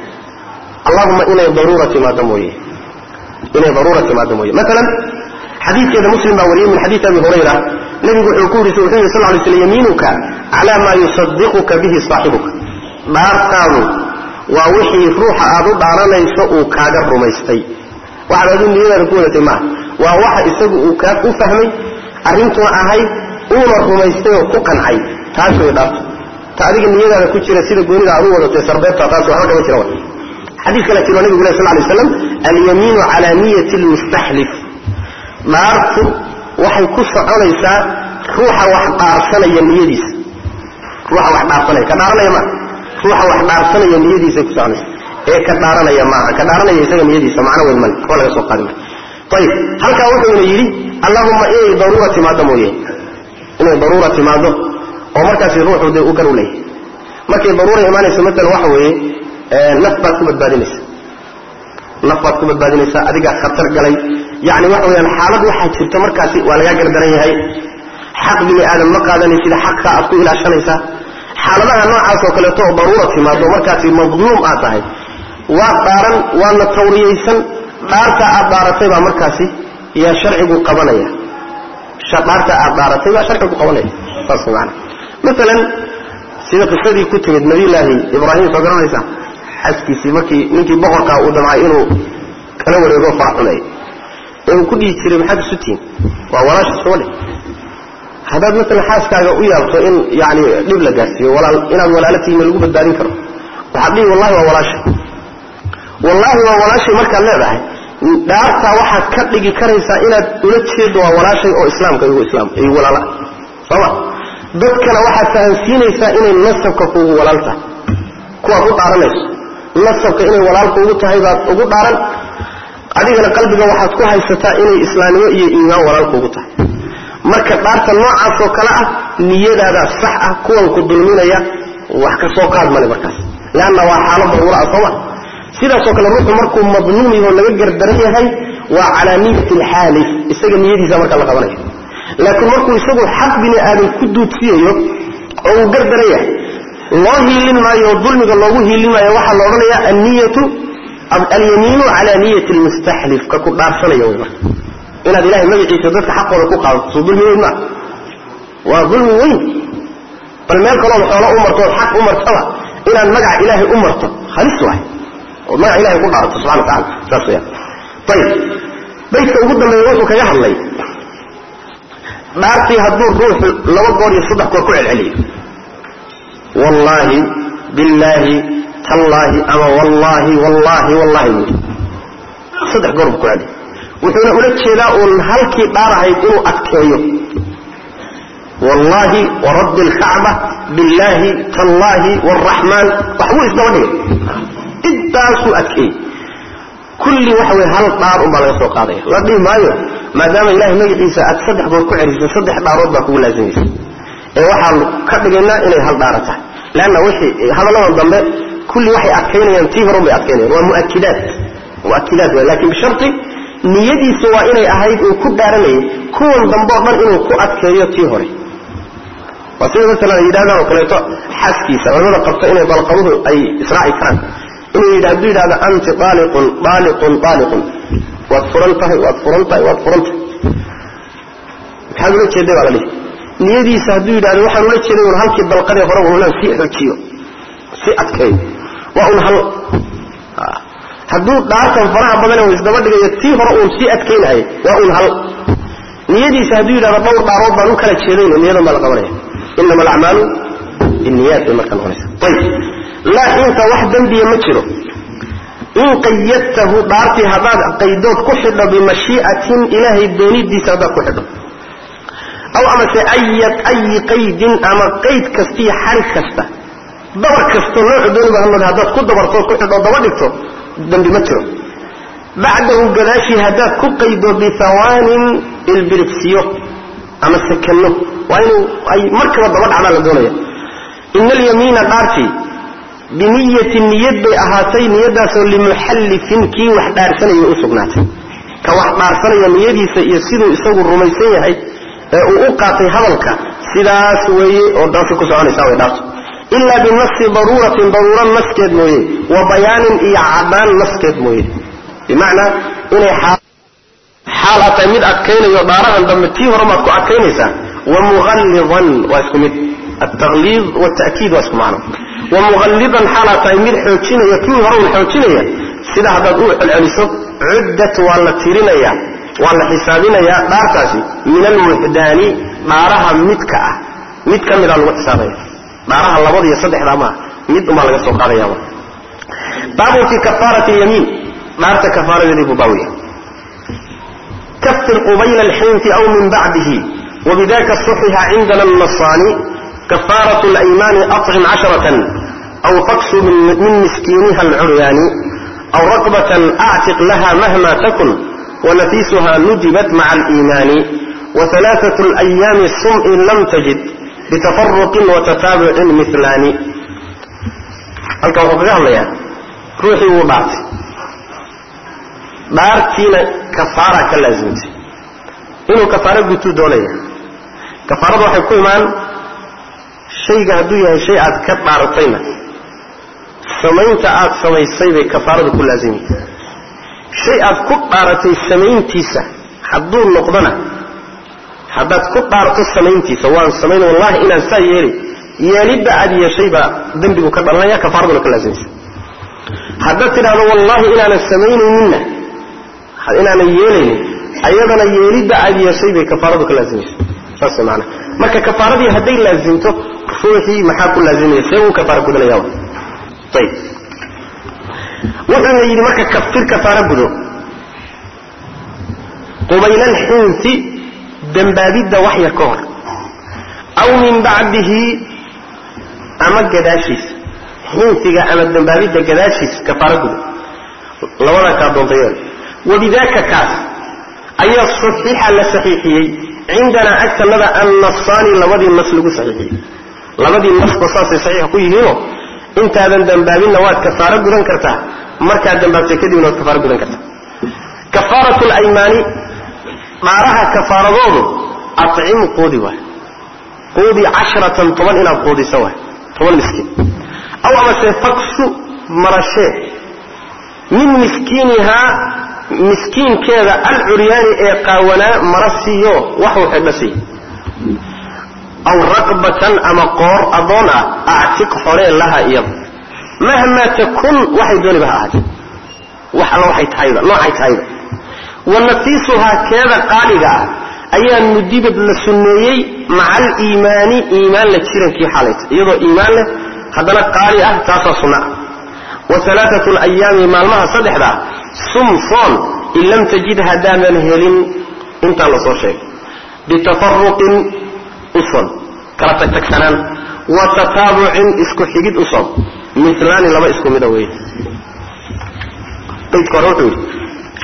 allahuma inay daruura timaado mooye inay daruura timaado mooye maalan xadiidkeeda muslim baa wariyey min xadiidi abi hurayra nebigu wuxuu ku yidhi wuxuu yidhi sal lay slam yamiinuka cala maa yusadiquka bihi saaxibuka dhaartaadu waa wixii ruuxa aad u dhaaranayso uu kaaga rumaystay waxaad aduu niyadaada ku wadatay maaha waa waxa isagu uu kaa u fahmay arrintuna ahayd uuna rumaystay oo ku qancay taas way dhaarto ta adiga niyadaada ku jira sida goonida aad u wadatay sarbeebta taas waxba kama jira xadiis kale jiro nabigu leh sal lay slam alyamiinu cala niyati lmustaxlif dhaartu waxay ku soconaysaa ruuxa wax dhaarsanaya niyadiisa ruuxa wax dhaarsanaya ka dhaaranaya maaha ruuxa wax dhaarsanaya niyadiisay ku soconaysa ee ka dhaaranaya maaha ka dhaaranaya isaga niyadiisa macno weyn male kuwa laga soo qaadi mara ayib halkaa wuxuuna yidhi allahuma inay daruura timaado mooye inay daruura timaado oo markaasi ruuxu dee u gar u leeyahay markay daruura imaanayso maalan waxa weeye naf baad ku badbaadinaysa naf baad ku badbaadinaysaa adigaa khatar galay yani waxa weyaan xaalad waxaa jirta markaasi waa lagaa gardaran yahay xaq bini aadam ma qaadanaysid xaqka aad ku ilaashanaysaa xaaladaha noocaas oo kaleeto oo daruura timaado markaasi madluum aad tahay waad dhaaran waadna tawriyaysan dhaarta aad dhaaratay baa markaasi yaa sharcigu qabanaya dhaarta aad dhaaratay baa sharcigu qabanaya saas maana maalan sida qisadii ku timid nabiyulaahi ibraahim soo garanaysaa xaskiisii markii ninkii boqorkaa uu damcay inuu kala wareego faraxumeey ee uu ku dhihi jiray maxaad isu tihin waa walaasha soole haddaad maalan xaaskaaga u yaabto in yani dhib la gaarsiiyo walaal inaad walaalo tihiin lagu badbaadin karo waxaad dhihi wallahi waa walaasha wallaahi waa walaashay markaad leedahay dhaartaa waxaad ka dhigi karaysaa inaad ula jeedo waa walaashay oo islaamka igu islaam igu walaala sooma dadkana waxaad fahansiinaysaa inay nasabka kuugu walaal tahay kuwaad u dhaaranayso nasabka inay walaalka ugu tahay baad ugu dhaaran adigana qalbiga waxaad ku haysataa inay islaamnimo iyo iimaan walaalka ugu tahay marka dhaarta noocaasoo kale ah niyadaadaa sax ah kuwan ku dulminaya wax ka soo qaad male markaas leanna waa xaalo daruura ah sooma sidaasoo kale ruuxu markuu madluum yahoo laga gardaran yahay waa calaa niyati alxaalif isaga niyadiisa marka la qabanayo laakiin markuu isagu xaq bini aadam ku duudsiyayo oo uu gardaran yahay loo hiilin maayo oo dulmiga loogu hiilin maayo waxaa la odhanayaa anniyatu alyamiinu cala niyati almustaxlif ka ku dhaarsanaya wy marka inaad ilahay magaciisa dadka xaqooda ku qaadato soo dulmi weyn maa waa dulmi weyn bal meel kalood xoolo u marto ood xaq u martaba inaad magaca ilaahay u marto halis waay ood magaca ilahay ku dhaarato subxana wa tacala saas weyaan ayib baydka ugu dambeeya wuxuu kaga hadlay dhaartii hadduu ruuxu laba goor iyo saddex goor ku celceliyo wallaahi billaahi tallaahi ama wallaahi wallaahi wallaahi buui saddex goor buu ku celiy wuxuuna ula jeedaa uun halkii dhaarahayd inuu adkeeyo wallaahi warabbi alkacba billaahi tallaahi waraxmaan waxbuu isdaba dhigay intaasuu adkeeyey kulli waxa wey hal dhaar unbaa laga soo qaadaya la dhihi maayo maadaama ilahay magaciisa aad saddex goor ku celisay saddex dhaarood baa kugu laazimaysa ee waxaanu ka dhigaynaa inay hal dhaara tahay leanna wixii hadalladan dambe kulli waxay adkaynayaan tii horun bay adkaynayaan waa muakidaat muakidaat way lakin bisharti niyadiisu waa inay ahayd uu ku dhaaranayay kuwan dambe o dhan inuu ku adkeeyo tii hore waa sida masalan ay yidhahdaan oo kaleeto xaaskiisa culamada qabta inay balqabuhu ay israaci karaan inuu yidh hadduu yidhahdo anti aaliqun aaliqun aaliqun waad furan tahay waad furan tahay waad furan tahay maxaad ula jeeday baa la dhihi niyadiisa hadduu yidhahdo waxaan ula jeeday un halkii dalqadii hore unaan sii xojiyo si adkeeyo waa un hal hadduu dhaartan faraha badan u isdaba dhigayo tii hore uun sii adkaynayay waa un hal niyadiisa hadduu yidhahdo dhowr dhaarood baan u kala jeedayno niyadan baa la qabanaya inama alacmaalu binniyaat bay markaa noqonaysa ayib laa inta wax dembiya ma jiro in qayadtahu dhaartii haddaad qaydood ku xidho bimashii'atin ilaahay doonidiisa haddaad ku xidho aw amase ayat ayi qaydin ama qayd kastiiyo xarig kasta dabar kasto noocu dooniba hamad haddaad ku dabartood ku xidho daba dhigto dembi ma jiro bacdahu gadaashii haddaad ku qaydo bihawaanin ilbiriqsiyo ama sakanno waa inuu ay markaba daba dhacdaa la doonaya ina alyamiina dhaartii biniyati niyad bay ahaatay niyadaasoo limuxallifin kii wax dhaarsanaya u sugnaatay ka wax dhaarsanaya niyadiisa iyo siduu isagu rumaysan yahay ee uu u qaatay hadalka sidaas weeye oo dhaasi ku soconaysa way dhaarto ilaa binasi daruuratin daruuro naskeed mooye wa bayaanin iyo cadaan naskeed mooye bimacnaa inay xaal aad tahay mid adkaynayo dhaarahan dambe tii hore maad ku adkaynaysaa wa muqallidan waa isku mid altaqliid waalta'kiid waa isku macno wa muqallidan xaalaad tahay mid xoojinaya kii hore un xoojinaya sida haddaad u celceliso cuddat waa la tirinaya waa la xisaabinayaa dhaartaasi min alwuxdaani dhaaraha midka ah mid ka midaa lagu xisaabaya dhaaraha labada iyo saddexdaa maaha mid umbaa laga soo qaadayaba baabun fii kafaarati yamiin dhaarta kafaaradeedii buu baawiya kafir qubayla alxinfi aw min bacdihi wabidaka suxixa cindana الnasaani kafaaraة اlaymaani aطcim casharatan aw faksu min miskiiniha alcuryaani aw raqbatan actiq laha mahma takun wanafiisuha nujibat maca aliimaani waثalaaثaة اlayaami sum in lam tajid bitafaruqin watataabucin milaani halkan wuxuu kaga hadlayaa ruuxii wuu dhaartay dhaartiina kafaara ka laasimtay inuu kafaaro gutuu doonaya kafaarada waxay ku imaan shayga hadduu yahay shay aad ka dhaaratayna samaynta aad samaysay bay kafaaradu ku laasimi shay aad ku dhaaratay samayntiisa hadduu noqdona haddaad ku dhaarto samayntiisa waan samayn wallahi inaan saa yeelay yeelidda aad yeeshay baa dembigu ka dhalanaya kafaaraduna ka laasimaysa haddaad tidhahdo wallaahi inaanan samaynayninna inaanan yeelaynin ayadana yeelidda aad yeeshay bay kafaaradu ka laasimaysa saas maana marka kafaaradii hadday laasimto ruuxii maxaa ku laazimaya see uu kafaara gudanaya ayb wuxuuna yidhi marka kafir kafaara gudo qubayla alxinsi dembaabidda wax yar ka hor aw min bacdihi ama gadaashiisa xinsiga ama dembaabidda gadaashiisa kafaaro guda labadaa kaa doonta yeel wabidaaka kaas ayaa saxiixa la saxiixiyey cindanaa agtanada annasaani labadii nas lagu saxiixiyey labadii nasba saasay saxiixa ku yihiinoo intaadan dembaabinna waad kafaaro gudan kartaa markaad dembaabtay kadibna waad kafaaro gudan kartaa kafaaratu laymaani dhaaraha kafaaradoodu acim quudi waay quudi cashratan toban inaad quudisa waay toban miskiin aw amase faksu marashee min miskiinihaa miskiinkeeda alcuryaani ee qaawanaa mara siiyo waxuu xidho siiy aw raqbatan ama qoor adoon ah actiq xoree laha iyada mahmaa takun waxay dooniba ha ahaatee wax alla waxay tahayba noocay tahayba wa nafiisuhaa keeda qaaliga ah ayaa mudibad la sunneeyey maca aliimaani iimaan la jirankii xalayta iyadoo iimaan leh haddana qaali ah taasaa sunna ah wa alaaatu layaami maalmaha saddexdaa sum soon in lam tajid haddaadan helin intaa la soo sheegay bitafaruqin u son kala tagtagsanaan wa tataabucin isku xigid u son milaani laba isku mida wey baydka hore wuxuu yidhi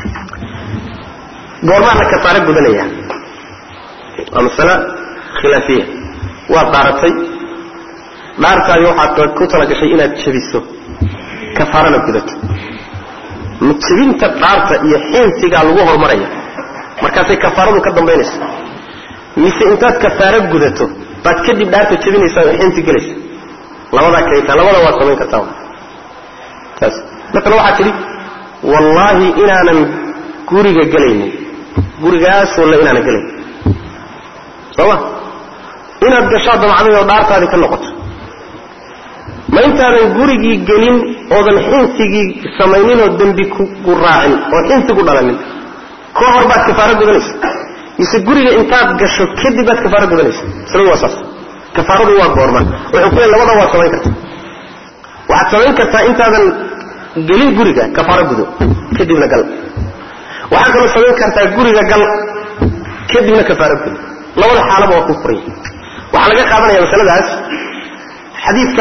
goormaa la kafaaro gudanaya waa masale khilaafiya waad dhaaratay dhaartaadi waxaad ku talagashay inaad jabiso kafaarana gudato ma jebinta dhaarta iyo xinsigaa lagu horumaraya markaasay kafaaradu ka dambaynaysa mise intaad kafaaro gudato baad kadib dhaarta jebinaysaa oo xinsi gelaysa labadaa kaytaa labada waad samayn kartaa taas maala waxaad tidhi wallaahi inaanan guriga gelaynin gurigaasoo le inaanan gelayn sooma inaad gashaa damacday oo dhaartaadii ka noqoto ma intaadan gurigii gelin oodan xinsigii samayninoo dembi kugu raacin oo xinsigu dhalanin ka hor baad kafaaro gudanaysa mise guriga intaad gasho kadib baad kafaaro gudanaysa isladu waa saas kafaaradu waa goorma wuxuu ku leey labada waad samayn kartaa waxaad samayn kartaa intaadan gelin guriga kafaaro gudo kadibna gal waxaad kaloo samayn kartaa guriga gal kadibna kafaaro gudo labada xaalaba waa ku furan yahay waxaa laga qaadanaya masaladaas xadiidka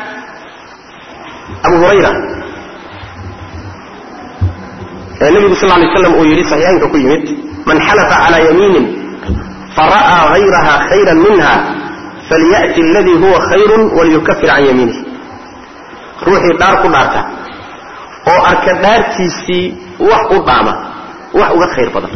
abu hurayra ee nebigu sal lay slam uu yidhi saxiixaynka ku yimid man xalafa calaa yamiinin fara'aa hayraha khayran minha falya'ti aladii huwa khayrun waliyukafir can yamiinih ruuxii dhaar ku dhaarta oo arka dhaartiisii wax u dhaama wax uga khayr badan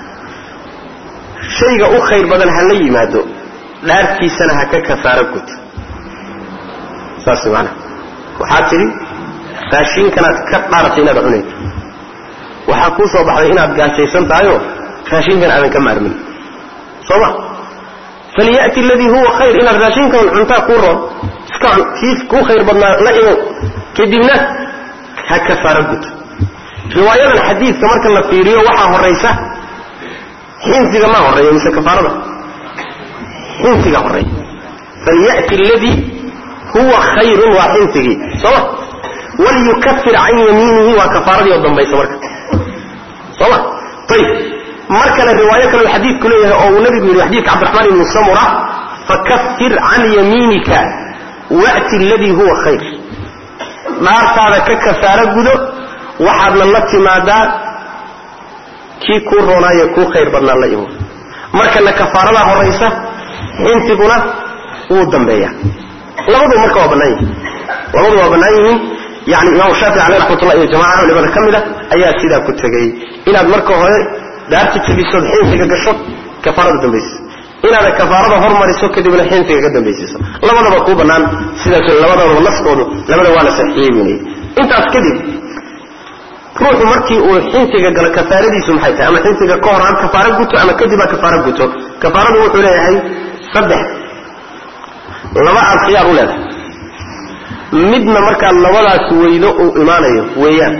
shayga u khayr badan ha la yimaado dhaartiisana ha ka kafaaro guto saas maana waxaad tidhi raashiinkanaad ka dhaaratay inaad cunaydo waxaa kuu soo baxday inaad gaajaysan tahayoo raashinkan aadan ka maarmin soo ma falya'ti aladii huwa khayr inaad raashinkan cuntaa kuu roon iska cun kii kuu khayr badnaa la imow kadibna ha kafaaro guto riwaayadan xadiidka marka la fiiriyo waxaa horaysa xinsiga maa horreeya mise kafaarada xinsiga horreeya falya'ti aladii huwa khayrun waa xinsigii sooma waliyukafir can yamiinihi waa kafaaradii oo dambaysa marka sooma ayib mar kale riwaayo kale uu xadiidku leeyahay oo uu nabigu yidhi xadiidka cabdiraxmaan ibni samura fakafir can yamiinika wa'ti aladii huwa khayr dhaartaada ka kafaaro gudo waxaadna la timaadaa kii kuu roonaayo kuu khayr badnaa la imo markana kafaaradaa horaysa xinsiguna wuu dambeeya labadu marka waa bannaan yihiin labadu waa bannaan yihiin yani imaamu shaafici caleyh raxmatullah iyo jamaca culimada ka mid a ayaa sidaa ku tegey inaad marka hore daarta jebisood xinsiga gasho kafaarada dambaysiso inaada kafaarada hormariso kadibna xinsiga ka dambaysiiso labadaba kuu bannaan sidaas labadaba naskoodu labada waa la saxiixiyey buunayay intaas kadib ruuxu markii uu xinsiga galo kafaaradiisu maxay tahay ama xinsiga ka hor ha kafaaro guto ama kadib ha kafaaro guto kafaaradu wuxuu leeyahay saddex laba aad khiyaar u leedahay midna markaad labadaas weydo uu imaanayo weeyaan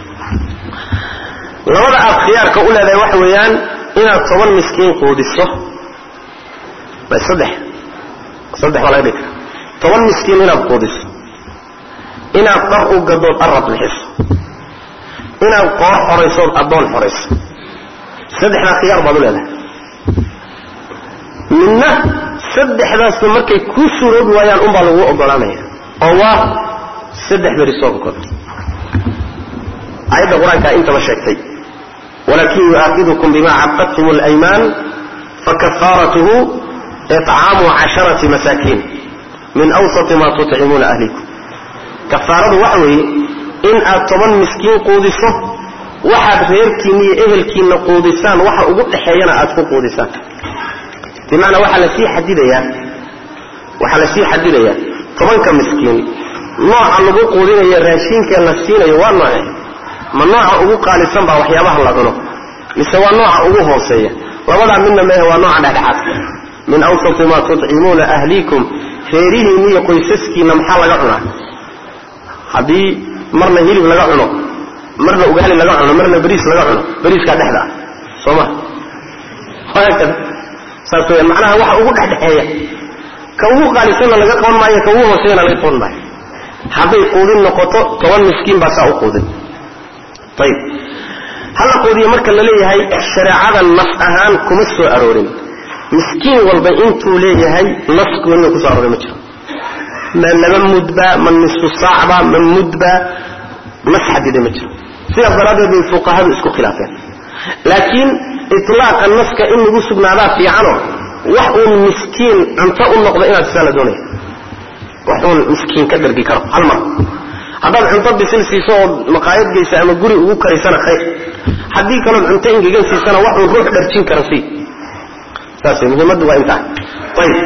labada aad khiyaarka u leedahay waxa weeyaan inaad toban miskiin quudiso saddex saddex baa laga dhigi kara toban miskiin inaad quudiso inaad dhar u gadood arab bixiso inaad qoor xoraysood addoon xorayso saddexdaa khiyaar baad u leedahay midna saddexdaasna markay kuu suuroobi waayaan unbaa lagu ogolaanaya oo waa saddex beri soonkood aayadda qur-aankaa intaba sheegtay walakin yu'aakidukum bima caqadtum اlaymaan fakafaaratuhu icaamu casharati masaakiin min awsati ma tutcimuuna ahlikum kafaaradu waxa weeye in aad toban miskiin quudiso waxaad reerkiinna iyo ehelkiinna quudisaan waxa ugu dhexeeyana aad ku quudisaan bimacnaa waxaa lasii xadidayaa waxaa lasii xadidayaa tobanka miskiin nooca lagu quudinayo raashiinka la siinayo waa nooce ma nooca ugu qaalisan baa waxyaabaha la cuno mise waa nooca ugu hooseeya labadaa midna mehe waa nooca dhexdhexaadka min awsati maa tutcimuuna ahliikum reerihiinna iyo qoysaskiinna maxaa laga cunaa haddii marna hilib laga cuno marna ugaali laga cuno marna beriis laga cuno beriiskaa dhexda ah soo ma haakada saas weyaan macnaha waxa ugu dhexdhexeeya ka ugu qaalisanna laga qaban maayo ka ugu hooseeyana laga qaban maayo hadday quudin noqoto toban miskiin baa saa u quudin ayib hala quudiyo marka la leeyahay shareecada nas ahaan kuma soo aroorin miskiin walba intuu leeyahay nas gooniga kusoo arooray ma jiro ma laba mudba ma nisfu saacba ma mudba nas xadida ma jiro sidaas daraaddeed bay fuqahadu isku khilaafeen laakiin itlaaqa naska in lagu sugnaadaa fiicano wax uun miskiin cunto u noqdo inaad sisaa la doonaya wax uun miskiin ka dhargi karo hal mar haddaad cunto bisil siiso ood maqaayad geysa ama guri ugu karisana khayr haddii kalood cunto ingegan siisana wax uun ruux dharjin kara sii saas muhiimaddu waa intaa ayib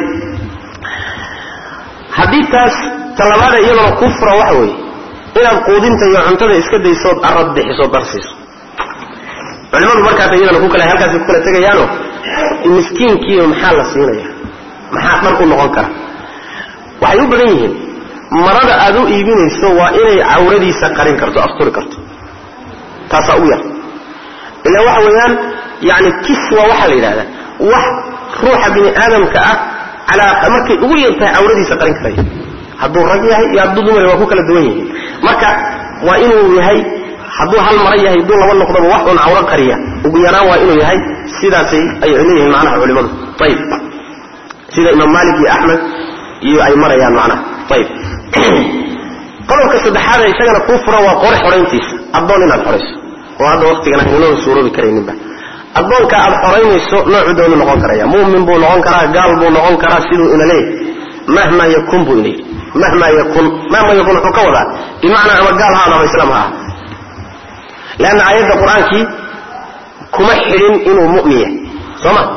haddii taas talabaada iyadana ku fura waxa weeye inaad quudinta iyo cuntada iska daysood arad bixiso darsiiso culimadu markaas iyadana ku kala halkaas ku kala tegayaano miskiinkiiba maxaa la siinaya maxaa dhar u noqon kara waxay u badan yihiin marada aad u iibinayso waa inay cawradiisa qarin karto asturi karto taasaa ugu yar ilaa waxa weeyaan yani kiswa waxaa la yidhahdaa wax ruuxa bini aadamka ah calaa markay ugu yar tahay cawradiisa qarin karaya hadduu rag yahay iyo hadduu dumar waa ku kala duwan yihiin marka waa inuu yahay hadduu hal mara yahay hadduu laba noqdoba wax uun cawro qariya ugu yaraan waa inuu yahay sidaasay ay leeyihiin macnaha culimadu ayib sida imaam maalik iyo axmed iyo ay marayaan macnaha ayib qodobka saddexaad ee isagana kuu furan waa qore xorayntiisa addoon inaad xorayso oo hadda waktigan aynoo suuroobi karayninba addoonka aad xoraynayso noocu doonu noqon karaya mu'min buu noqon karaa gaal buu noqon karaa siduu ina leeyahy mahma yakun buu ina yidhi mahma yakun mahma yakun wuxuu ka wadaa bimacnaa ama gaal ha adama islaam ha ah leanna aayadda qur-aankii kuma xidhin inuu mu'min yahay soo ma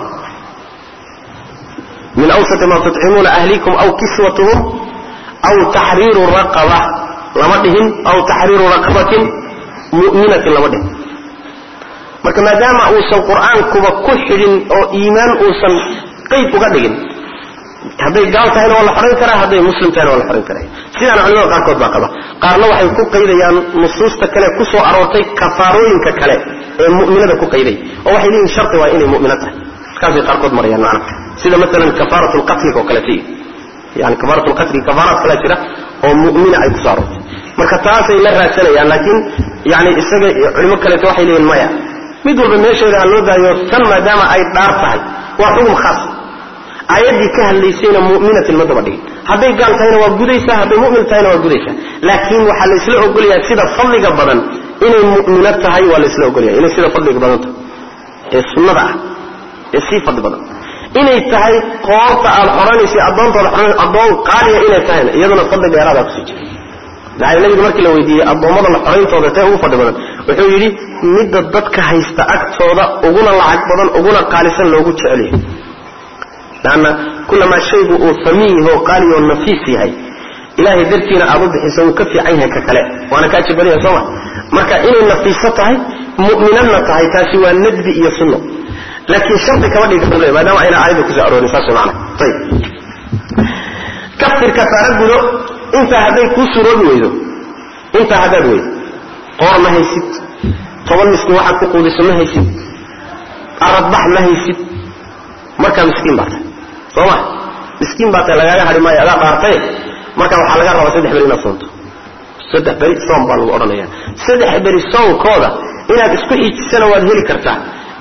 min awsati ma tutcimuuna ahlikum aw kiswatuhum aw taxriiru raqaba lama dhihin aw taxriiru raqabatin mu'minatin lama dhihin marka maadaama uusan qur-aankuba ku xidhin oo iimaan uusan qeyd uga dhigin hadday gaal tahayna waa la xorayn karaa hadday muslim tahayna waa la xorayn karaya sidaana culimada qaarkood baa qaba qaarna waxay ku qaydayaan nusuusta kale ku soo aroortay kafaarooyinka kale ee mu'minada ku qayday oo waxay leeyihin sharti waa inay mu'mino tahay markaasay qaarkood marayaan macna sida maalan kafaarat lqatliga oo kaleeto yani kafaarat lqatli kafaaraad kale jira oo mu'mina ay kusoo aroortay marka taasay la raadsanayaan laakiin yani isaga culimo kaleeto waxay leeyihin maya mid walba meesheeda ha loo daayo tan maadaama ay dhaar tahay waa xugum khaas aayaddii ka hadlaysayna mu'minatin ma daba dhigin hadday gaal tahayna waa gudaysaa hadday mu'min tahayna waa gudaysaa laakiin waxaa la isla ogolyahay sida fadliga badan inay mu'mino tahay waa la isla ogolyahay inay sida fadliga badan tahay ee sunnada ah ee sii fadli badan inay tahay qoorta aad xoranaysa addoontooda xoran addoon qaaliya inay tahayna iyaduna fadli dheeraadaa kusii jira maxaa nabiga markii la weydiiyey addoommada la xorayntooda tee ugu fadli badan wuxuu yidhi midda dadka haysta agtooda uguna lacag badan uguna qaalisan loogu jecelyahay lanna kulamaa shaygu uu famiin yaho qaali oo nafiis yahay ilahay dartiina aad u bixiso wuu ka fiican yahay ka kale waana kaa jibadaya sooma marka inay nafiiso tahay mu'minadna tahay taasi waa nadbi iyo sunno laakiin shardi kama dhigi karto maadaama ayna aayadda kusoo aroorin saas macna ayib kafir kafaara gudo intaa hadday kuu suroobi weydo intaa haddaad weydo qoor ma haysid toban miskiin waxaad ku quudiso ma haysid aradbax ma haysid markaa miskiin baa tahay soo ma miskiin baa tahay lagaaga hadhi maayo adaa dhaartaye marka waxaa laga rabaa saddex beri inaad soonto saddex beri soom baa lagu odhanaya saddex beri soonkooda inaad isku xijisana waad heli kartaa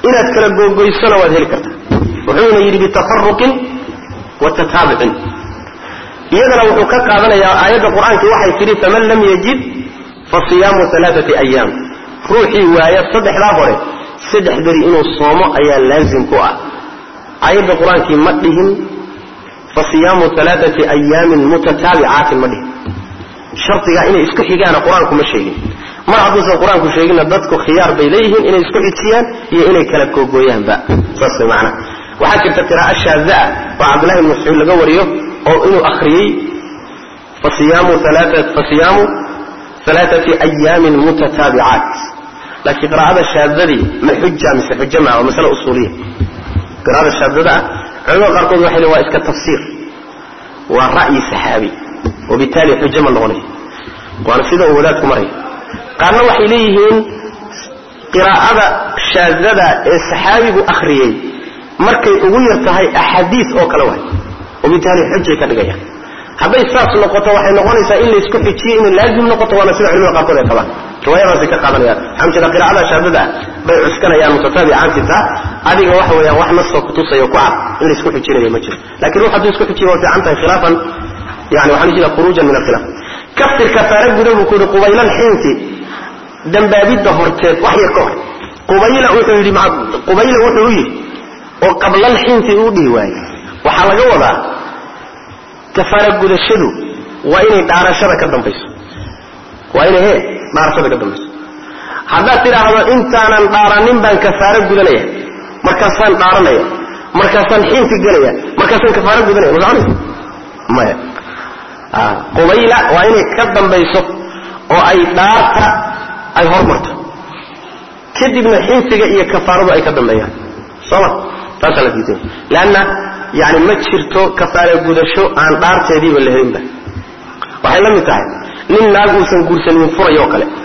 inaad kala googoysona waad heli kartaa wuxuuna yidhi bitafaruqin wa tataabucin iyadana wuxuu ka qaadanayaa aayadda qur-aankii waxay tidhi faman lam yajid fa siyaamu alaaati ayaam ruuxii waaya saddexdaa hore saddex beri inuu soomo ayaa laazim ku ah aayadda qur-aankii ma dhihin fa siyaamu alaaati ayaamin mutataabicaatin ma dhihin shardigaa inay isku xigaana qur-aanku ma sheegin mar hadduusan qur-aanku sheeginna dadku khiyaar bay leeyihiin inay isku xijiyaan iyo inay kala googooyaanba saas way macnaha waxaa jirta qiraa'o shaada ah oo cabdullahi ibn mascuud laga wariyo oo inuu akhriyey fasiyaamu fasiyaamu alaaati ayaamin mutataabicaat laakiin qiraa'ada shaadadii ma xuja mise xuja maa waa masale usuuliya qiraa'ada shaadada ah culamada qaarkood waxay leeyihin waa iska tafsiir waa ra'yi saxaabi wabitaali xujo ma noqonayo waana sida uu wadaadku maraya qaarna waxay leeyihiin qiraa'ada shaadada ee saxaabigu akhriyey markay ugu yar tahay axaadiis oo kale waay wabitaali xujay ka dhigayaan hadday saas noqoto waxay noqonaysaa in laysku xijiyo inay laazim noqoto waana sida culimada qaarkood ay qabaan riwaayadaasay ka qaadanayaan waxaa jeeda qiraa'ada shaadada ah bay cuskanayaan mutataabicaantinta adiga waxa weeyaan wax nasoo kutusayo ku cad in laysku xijinayo ma jiro lakin ruux hadduu isku xijiyo waa fiican tahay khilaafan yani waxaan jeeda khuruujan min alkhilaaf kafir kafaara guda buu ku yidhi qubayla alxiinti dambaabidda horteed wax yar ka hor qubayla wuxuu yidhi qubayla wuxuu u yidhi oo qablal xiinti uu dhihi waaye waxaa laga wadaa kafaara gudashadu waa inay dhaarashada ka dambayso waa inay he dhaarashada ka dambayso haddaad tidhaahdo intaanan dhaaranin baan kafaaro gudanaya markaasaan dhaaranaya markaasaan xiinti gelaya markaasaan kafaaro gudanaya ma soconaysa maya qubayla waa inay ka dambayso oo ay dhaarta ay hormarto kadibna xinsiga iyo kafaaradu ay ka dambeeyaan sooma taasaa la diiday leanna yani ma jirto kafaara gudasho aan dhaarteediiba la helinba waxay la mid tahay nin naag uusan guursanin furay oo kale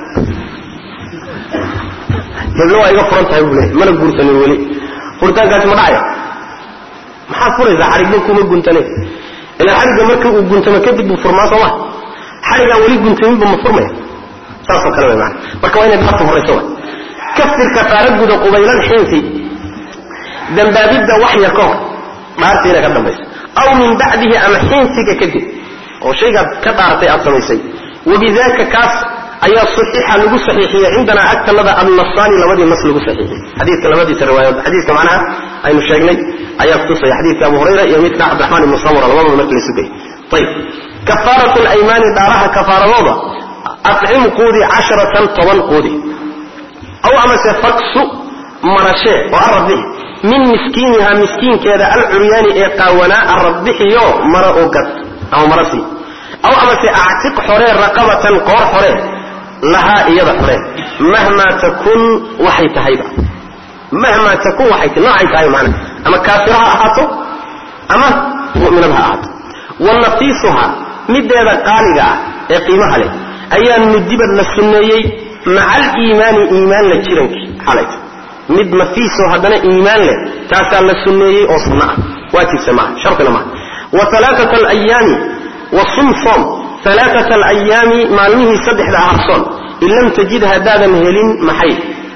heblo waa iga furan tahay buu leeyahy mana guursanin weli furitaankaasi ma dhacaya maxaad furaysaa xarigba kuma guntane ilaa xarigga markii uu guntamo kadib buu furmaa sooma xarigaan weli guntaminba ma furmaya saasoo kale way maana marka waa inay dhaarta horayso wa kafir kafaara guda qubaylan xiinsi dambaabidda wax yar ka hor dhaartiina ka dambaysa aw min bacdihi ama xiinsiga kadib oo shaygaad ka dhaartay aad samaysay wabidaka kaas ayaa saxiixa lagu saxiixiyey cindanaa agtanada annasaani labadii nas lagu saxiixiyey xadiidka labadiisa riwaayadood xadiidka macnaha aynu sheegnay ayaa kutusaya xadiidka abu hurayra iyo midka cabdiraxmaan ibnu samura labadooda markii la sugayay ayib kafaaratu laymaani dhaaraha kafaaradooda acim quudi casharatan toban quudi aw amase faksu marashee oo arabixi min miskiinihaa miskiinkeeda alcuryaani ee qaawanaa arabbixiyo mara oo gad ama mara sii aw amase actiq xoree raqabatan qoor xoree lahaa iyada xoree mahmaa takun waxay tahayba mahmaa takun waxay tahay noocay tahay macna ama kaafira ha ahaato ama mu'minad ha ahaato wa nafiisuha mideeda qaaliga ah ee qiimaha leh ayaa nudibad la sunneeyey maca aliimaani iimaan la jirankii xalayta mid nafiisoo haddana iimaan leh taasaa la sunneeyey oo sunno ah waajibse maaha shartina maaha wa alaaata alayaami wa sum soom alaaata alayaami maalmihii saddexda ahar soon in lam tajid haddaadan helin maxay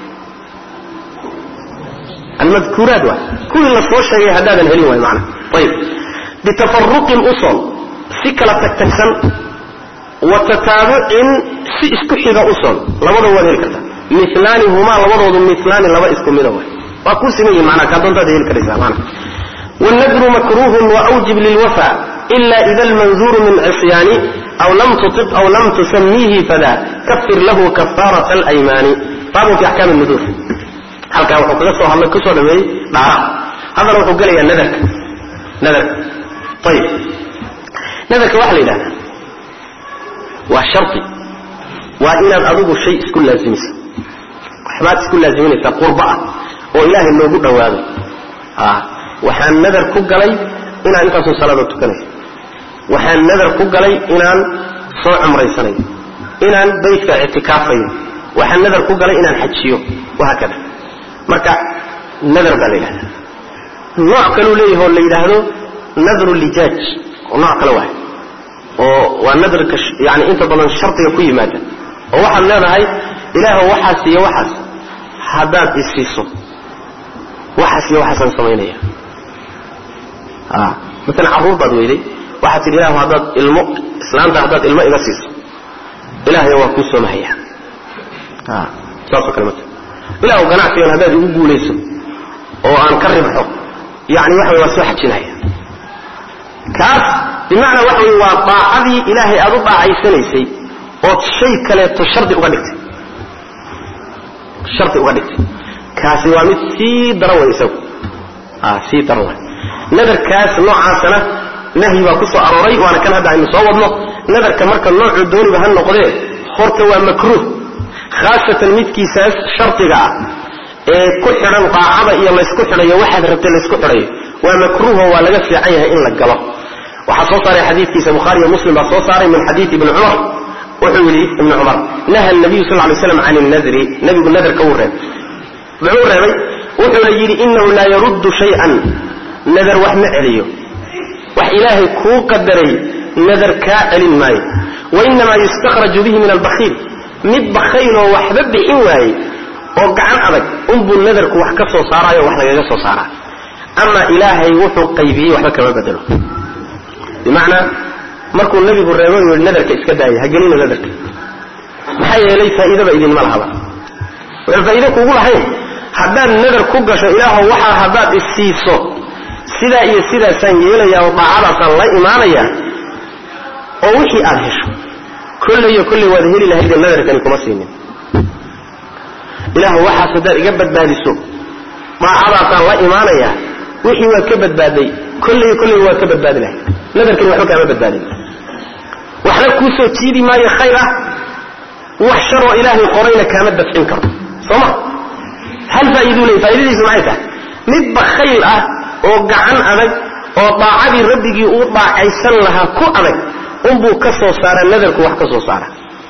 almadkuuraat waay kuwii la soo sheegay haddaadan helin waay maana ayib bitafaruqin u soon si kala tagtagsan wa tataabucin si isku xiga u soon labada waad heli kartaa milaani humaa labadoodu milaani laba isku mida waay waa kuu siman yihin manaa kaa doontaad heli karaysaa maana wاlnadru makruuhun waawjib lilwafa ila ida almanzuuru min cisyaani aw lam tuiq aw lam tusamiihi fada kafir lahu kafaaraة اlaymaani baabun fi axkaam nudur halkaa wuxuu kaga soo hadlay kusoo dhameeyey dhaaraha haddana wuxuu gelayaa nadarka nadarka ayib nadarka waxaa la yidhahdaa waa shardi waa inaad adigu shay isku laazimaysa waxbaad isku laaziminaysaa qurba ah oo ilaahay loogu dhawaado waxaan nadar ku galay inaan intaasoo salaada tukanayo waxaan nadar ku galay inaan soo cumraysanayo inaan baytka ictikaafayo waxaan nadar ku galay inaan xajiyo wahaakada marka nadar baa la yidhahdaa nooc kaluu leeyahay oo la yidhaahdo nadru lijaaj oo nooc kale waay oo waa nadarka yani inta badan shardiga ku yimaada oo waxaad leedahay ilaahw waxaas iyo waxaas haddaad isiiso waxaas iyo waxaasaan samaynaya maalan carruur baad weyday waxaad tidhi ilahu haddaad ilmo islaanta haddaad ilmo iga siiso ilaahay waa kuu soomahayaa saasoo kale mata ilahu ganacsigan haddaad igu guulayso oo aan ka ribxo yani waxa wey waa soo xajinaya kaas bimacnaa waxa wey waa daacadii ilaahay aad u daacaysanaysay ood shay kaleeto shardi uga dhigtay shardi uga dhigtay kaasi waa mid sii daran way isagu sii daran way nadarkaas noocaasana nahyi baa ku soo arooray waana kan hadda aynu soo wadno nadarka marka noocuu dooniba ha noqdee horta waa makruuh khaasatan midkiisaas shardiga ah ee ku xidhan daacada iyo laysku xidhayo waxaad rabtay laysku xidhayo waa makruuho waa laga fiican yahay in la galo waxaa soo saaray xadiidkiisa bukhaari iyo muslim baa soo saaray min xadiid ibni cumar wuxuu yidhi ibni cumar naha nabiyu sal lay slam can nadri nebigu nadarka wuu reebay muxuu reebay wuxuuna yidhi inahu laa yaruddu shay-an nadar wax ma celiyo wax ilaahay kuu qadaray nadar kaa celin maayo wainamaa yustakhraju bihi min albakiil mid bakhayloo waxba bixin waayey oo gacan adag unbuu nadarku wax ka soo saaraayo wax lagaga soo saaraa ama ilaahay wuxuu qaybiyey waxba kama bedelo bimacnaa markuu nebigu reebo u yihi nadarka iska daaya ha gelina nadarka maxaa yeelay faa'iidaba idinma lahaba waxaan faa'iide kugu lahayn haddaad nadar ku gasho ilaahow waxaa haddaad isiiso sidaa iyo sidaasaan yeelayaa oo daacadaasaan la imaanayaa oo wixii aad hesho kolleyo kolley waad heli lahaydee nadarkani kuma siinin ilaahu waxaas haddaad iga badbaadiso daacadaasaan la imaanayaa wixii waad ka badbaaday kolleyo kolley waad ka badbaadi lahayd nadarkani waxba kaama badbaadin waxna kuu soo jiidi maayo khayr ah wax sharoo ilaahay qorayna kaama dafcin karo soo ma hal faa'iiduu leey faa'iidadiisu maxay tahay mid bakhayl ah oo gacan adag oo daacadii rabbigii uu daacaysan lahaa ku adag unbuu ka soo saaraa nadarku wax ka soo saara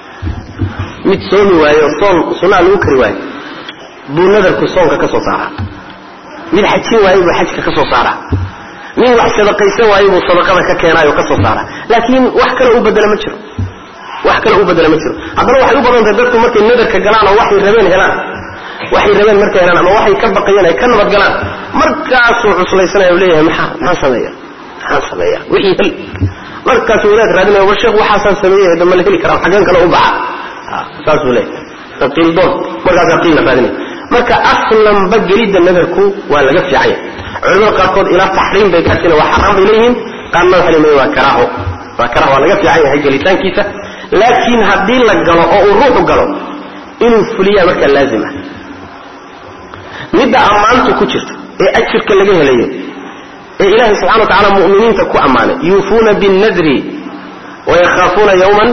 mid soomi waayo soon sunaa lagu kari waayo buu nadarku soonka ka soo saaraa mid xajin waayo buu xajka ka soo saaraa nin wax sadaqaysan waayo buu sadaqada ka keenaayo ka soo saaraa laakiin wax kale u bedela ma jiro wax kale u bedela ma jiro haddana waxay u badan tahay dadku markay nadarka galaan oo waxay rabeen helaan waxay rabeen markay helaan ama waxay ka baqayeen ay ka nabad galaan markaasuu cuslaysanaya u leeyahay maxaa maxaan sameeya maxaan sameeya wixii hel markaasuu wadaad raadinaya war sheekh waxaasaan sameeyey dama la heli karaa xageen kale u baxa saasuu leeyahay aqiildoon markaasaa qiilna raadinaya marka aslanba gelidda nadarku waa laga fiican yahay culamada qaarkood ilaa taxriim bay gaarsiina waa xaraam bay leeyihiin qaarna waxay leeyihin waa karaaho waa karaaho waa laga fiican yahay gelitaankiisa laakiin haddii la galo oo uu ruuxu galo inuu fuliyaa markaa laazim ah midda ammaantu ku jirto ee ajirka laga helayo ee ilaahay subxana wa tacala mu'miniinta ku ammaanay yuufuuna binnadri wayakhaafuuna yawman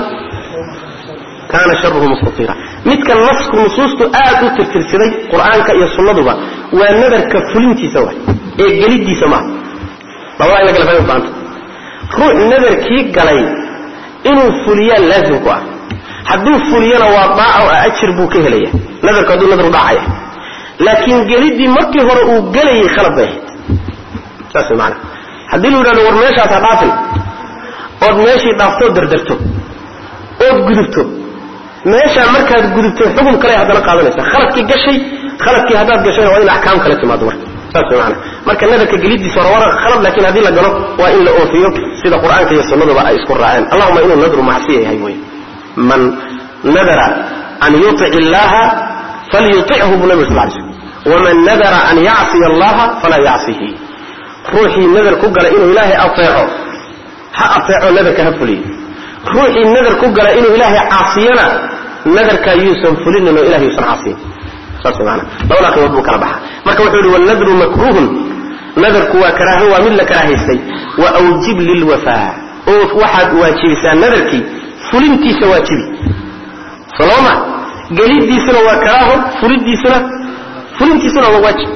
kaana sharuhu mustatira midka nasku nusuustu aad u tirtirsiday qur'aanka iyo sunnaduba waa nadarka fulintiisa waay ee geliddiisa maaha labada in la kala fahmi baanta ruux nadarkii galay inuu fuliyaa laazim ku ah hadduu fuliyana waa daaca oo ajir buu ka helaya nadarku hadduu nadar u dhaacaya laakiin geliddii markii hore uu gelayay khalad bay ahayd saas maana haddii lu yidhahdo war meeshaas ha dhaafin ood meeshii dhaaftoo dardarto ood gudubto meeshaa markaad gudubto xukun kale haddana qaadanaysa khaladkii gashay khaladkii haddaad gashayna waa in axkaam kale timaado marka saas maana marka nadarka geliddiisa hore waa khalad laakiin haddii la galo waa in la oofiyo sida qur'aanka iyo sunnaduba ay isku raaceen allahuma inuu nadru macsiya yahay wey man nadara an yutic illaha falyutichu buu nabig sal lay slm waman nadara an yacsiya allaha falaa yacsihi ruuxii nadar ku gala inuu ilaahay ateeco ha ateeco nadarka ha fuliyo ruuxii nadar ku gala inuu ilaahay caasiyana nadarkaa yuusan fulinin oo ilahay yuusan caasiyin saas maana labadaa qiimood buu kala baxa marka wuxuu yihi wanadru makruuhun nadarku waa karaaho waa mid la karaahaystay wa awjib lilwafaa oo waxaad waajibisaa nadarkii fulintiisa waajibi soloma geliddiisuna waa karaaho fulidiisuna fulintiisuna waa waajib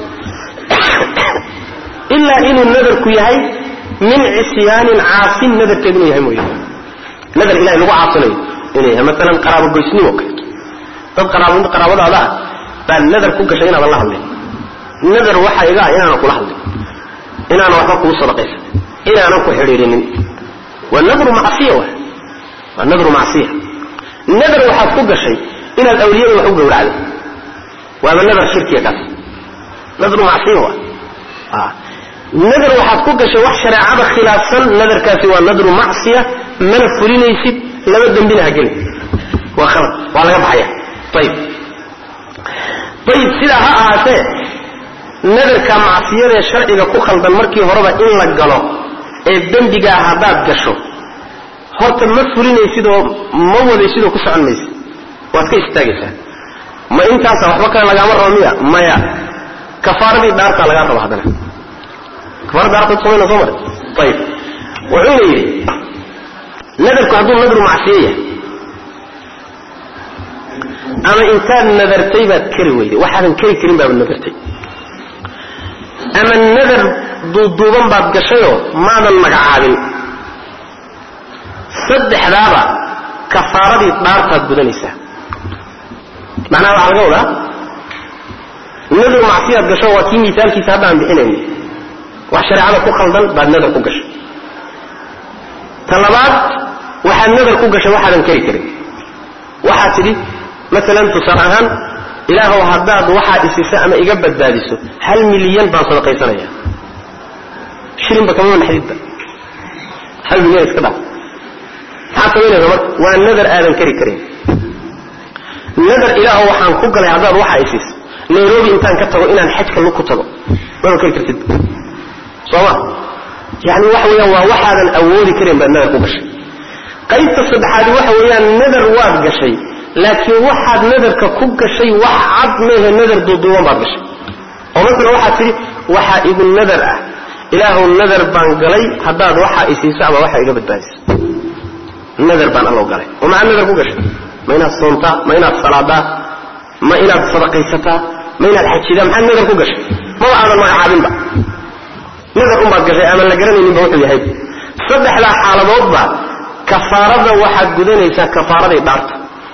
ilaa inuu nadarku yahay min cisyaanin caasin nadarkeed inuu yahay mooye nadar ilahay lagu caasinayo inuu yahay maalan qaraabo goysnimo kaleeto dad qaraab qaraabadaada ah baa nadar ku gashay inaadan la hadlin nadar waxaa iga ah inaanan kula hadlin inaanan waxba kugu sadaqaysan inaanan ku xidhiirinin waa nadru macsiya wa waa nadru macsiya nadar waxaad ku gashay inaad awliyada wax u gowracdo waaba nadar shirkiya kaas nadru macsiya wa nadar waxaad ku gashay wax shareecada khilaafsan nadarkaasi waa nadru macsiya mana fulinaysid laba dembina ha gelin waa khalad waa laga baxaya ayib ayib sidaa ha ahaatee nadarka macsiyadee sharciga ku khaldan markii horeba in la galo ee dembigaa haddaad gasho horta ma fulinaysid oo ma wadaysid oo ku socon maysid waad ka istaagaysaa ma intaasa waxba kale lagaama rabo miya maya kafaaradii dhaartaa lagaa raba haddana kafaarada dhaartaad samayna soo mare ayib wuxuuna yidhi nadarku hadduu nadru macsiyo yahay ama intaad nadartay baad kari weyday waxaadan kari karin baad nadartay ama nadar duuduuban baad gashayoo maadan magacaabin saddexdaaba kafaaradii dhaartaad gudanaysaa macnaha waxaa laga wadaa nadar macsiyaad gasho waa kii miisaalkiisa hadda aan bixinayno wax shareecada ku khaldan baad nadar ku gashay ta labaad waxaad nadar ku gashay waxaadan kari karin waxaad tidhi maalan tusaale ahaan ilaahow haddaad waxaa isiso ama iga badbaadiso hal milyan baan sadaqaysanaya shilinba kamama naxdidba hal milyan iska dhaaf maxaad samaynaysa marka waa nadar aadan kari karin nadar ilaahow waxaan ku galay haddaad waxaa isiso nairobi intaan ka tago inaan xajka lug ku tago mama kari kartid sooma yani waxa weeyaan waa waxaadan awoodi karin baad nadar ku gashay qaybta saddexaadi waxa weeyaan nadar waad gashay laakiin waxaad nadarka ku gashay wax cad meehe nadar duuduuban baad gashay oo masala waxaad tidhi waxaa igu nadar ah ilaahuw nadar baan galay haddaad waxaa isiiso ama waxaa iga badbaadiso nadar baan allow galay oo maxaad nadar ku gashay ma inaad soontaa ma inaad salaadaa ma inaad sadaqaysataa ma inaad xajidaa maxaad nadar ku gashay maba aadan magacaabinba nadar unbaad gashay aadan la garanayninba wuxuu yahay saddexdaa xaaladoodba kafaarada waxaad gudanaysaa kafaaraday dhaarta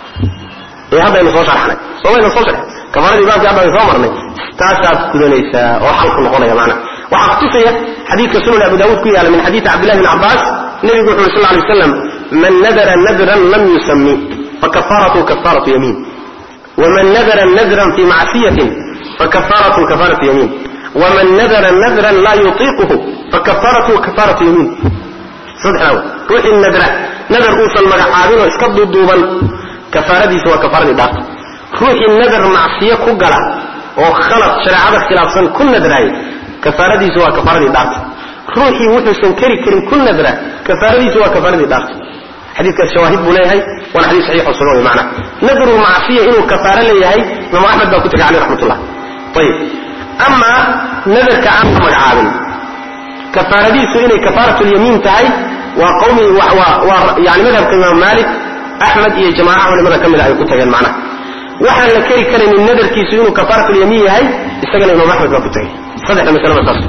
ee haddaynu soo sharxnay somayna soo sharxay kafaaradii baabkii hadda aynu soo marnay taasaad gudanaysaa oo xalku noqonaya macna waxaa kutusaya xadiidka sunan abu daawuud ku yaala min xadiidi cabdillahi bn cabbaas nebigu wuxu uri sal lay waslam man nadara nadran lam yusami fakafaaratu kafaaratu yamiin waman nadara nadran fi macsiyatin fakafaaratu kafaaratu yamiin waman nadara nadran laa yutiiquhu fakafaaratu kafaaratu yamiin saddexdaa wey ruuxii nadra nadar uusan magacaabinoo iska duuduuban kafaaradiisa waa kafaaradii dhaarta ruuxii nadar macsiyo ku gala oo khalad shareecada khilaafsan ku nadraay kafaaradiisu waa kafaaradii dhaarta ruuxii wuxuusan keri karin ku nadra kafaaradiisu waa kafaaradii dhaarta xadiikaas shawaahid buu leeyahay waana xadiis saxiixo sugan wey macnaha nadru macsiya inuu kafaaro leeyahay imaam axmed baa ku tegay caleyh raxmatullah ayib amaa nadarka aan la magacaabin kafaaradiisu inay kafaaratulyamiin tahay waa qawmi waa yani madhabka imaam maalik axmed iyo jamaaca culimada ka mida ay ku tageen macnaha waxaan la keri karaynin nadarkiisu inuu kafaaratulyamiin yahay isagana imaam axmed baa ku tagay saddexda masalaba saas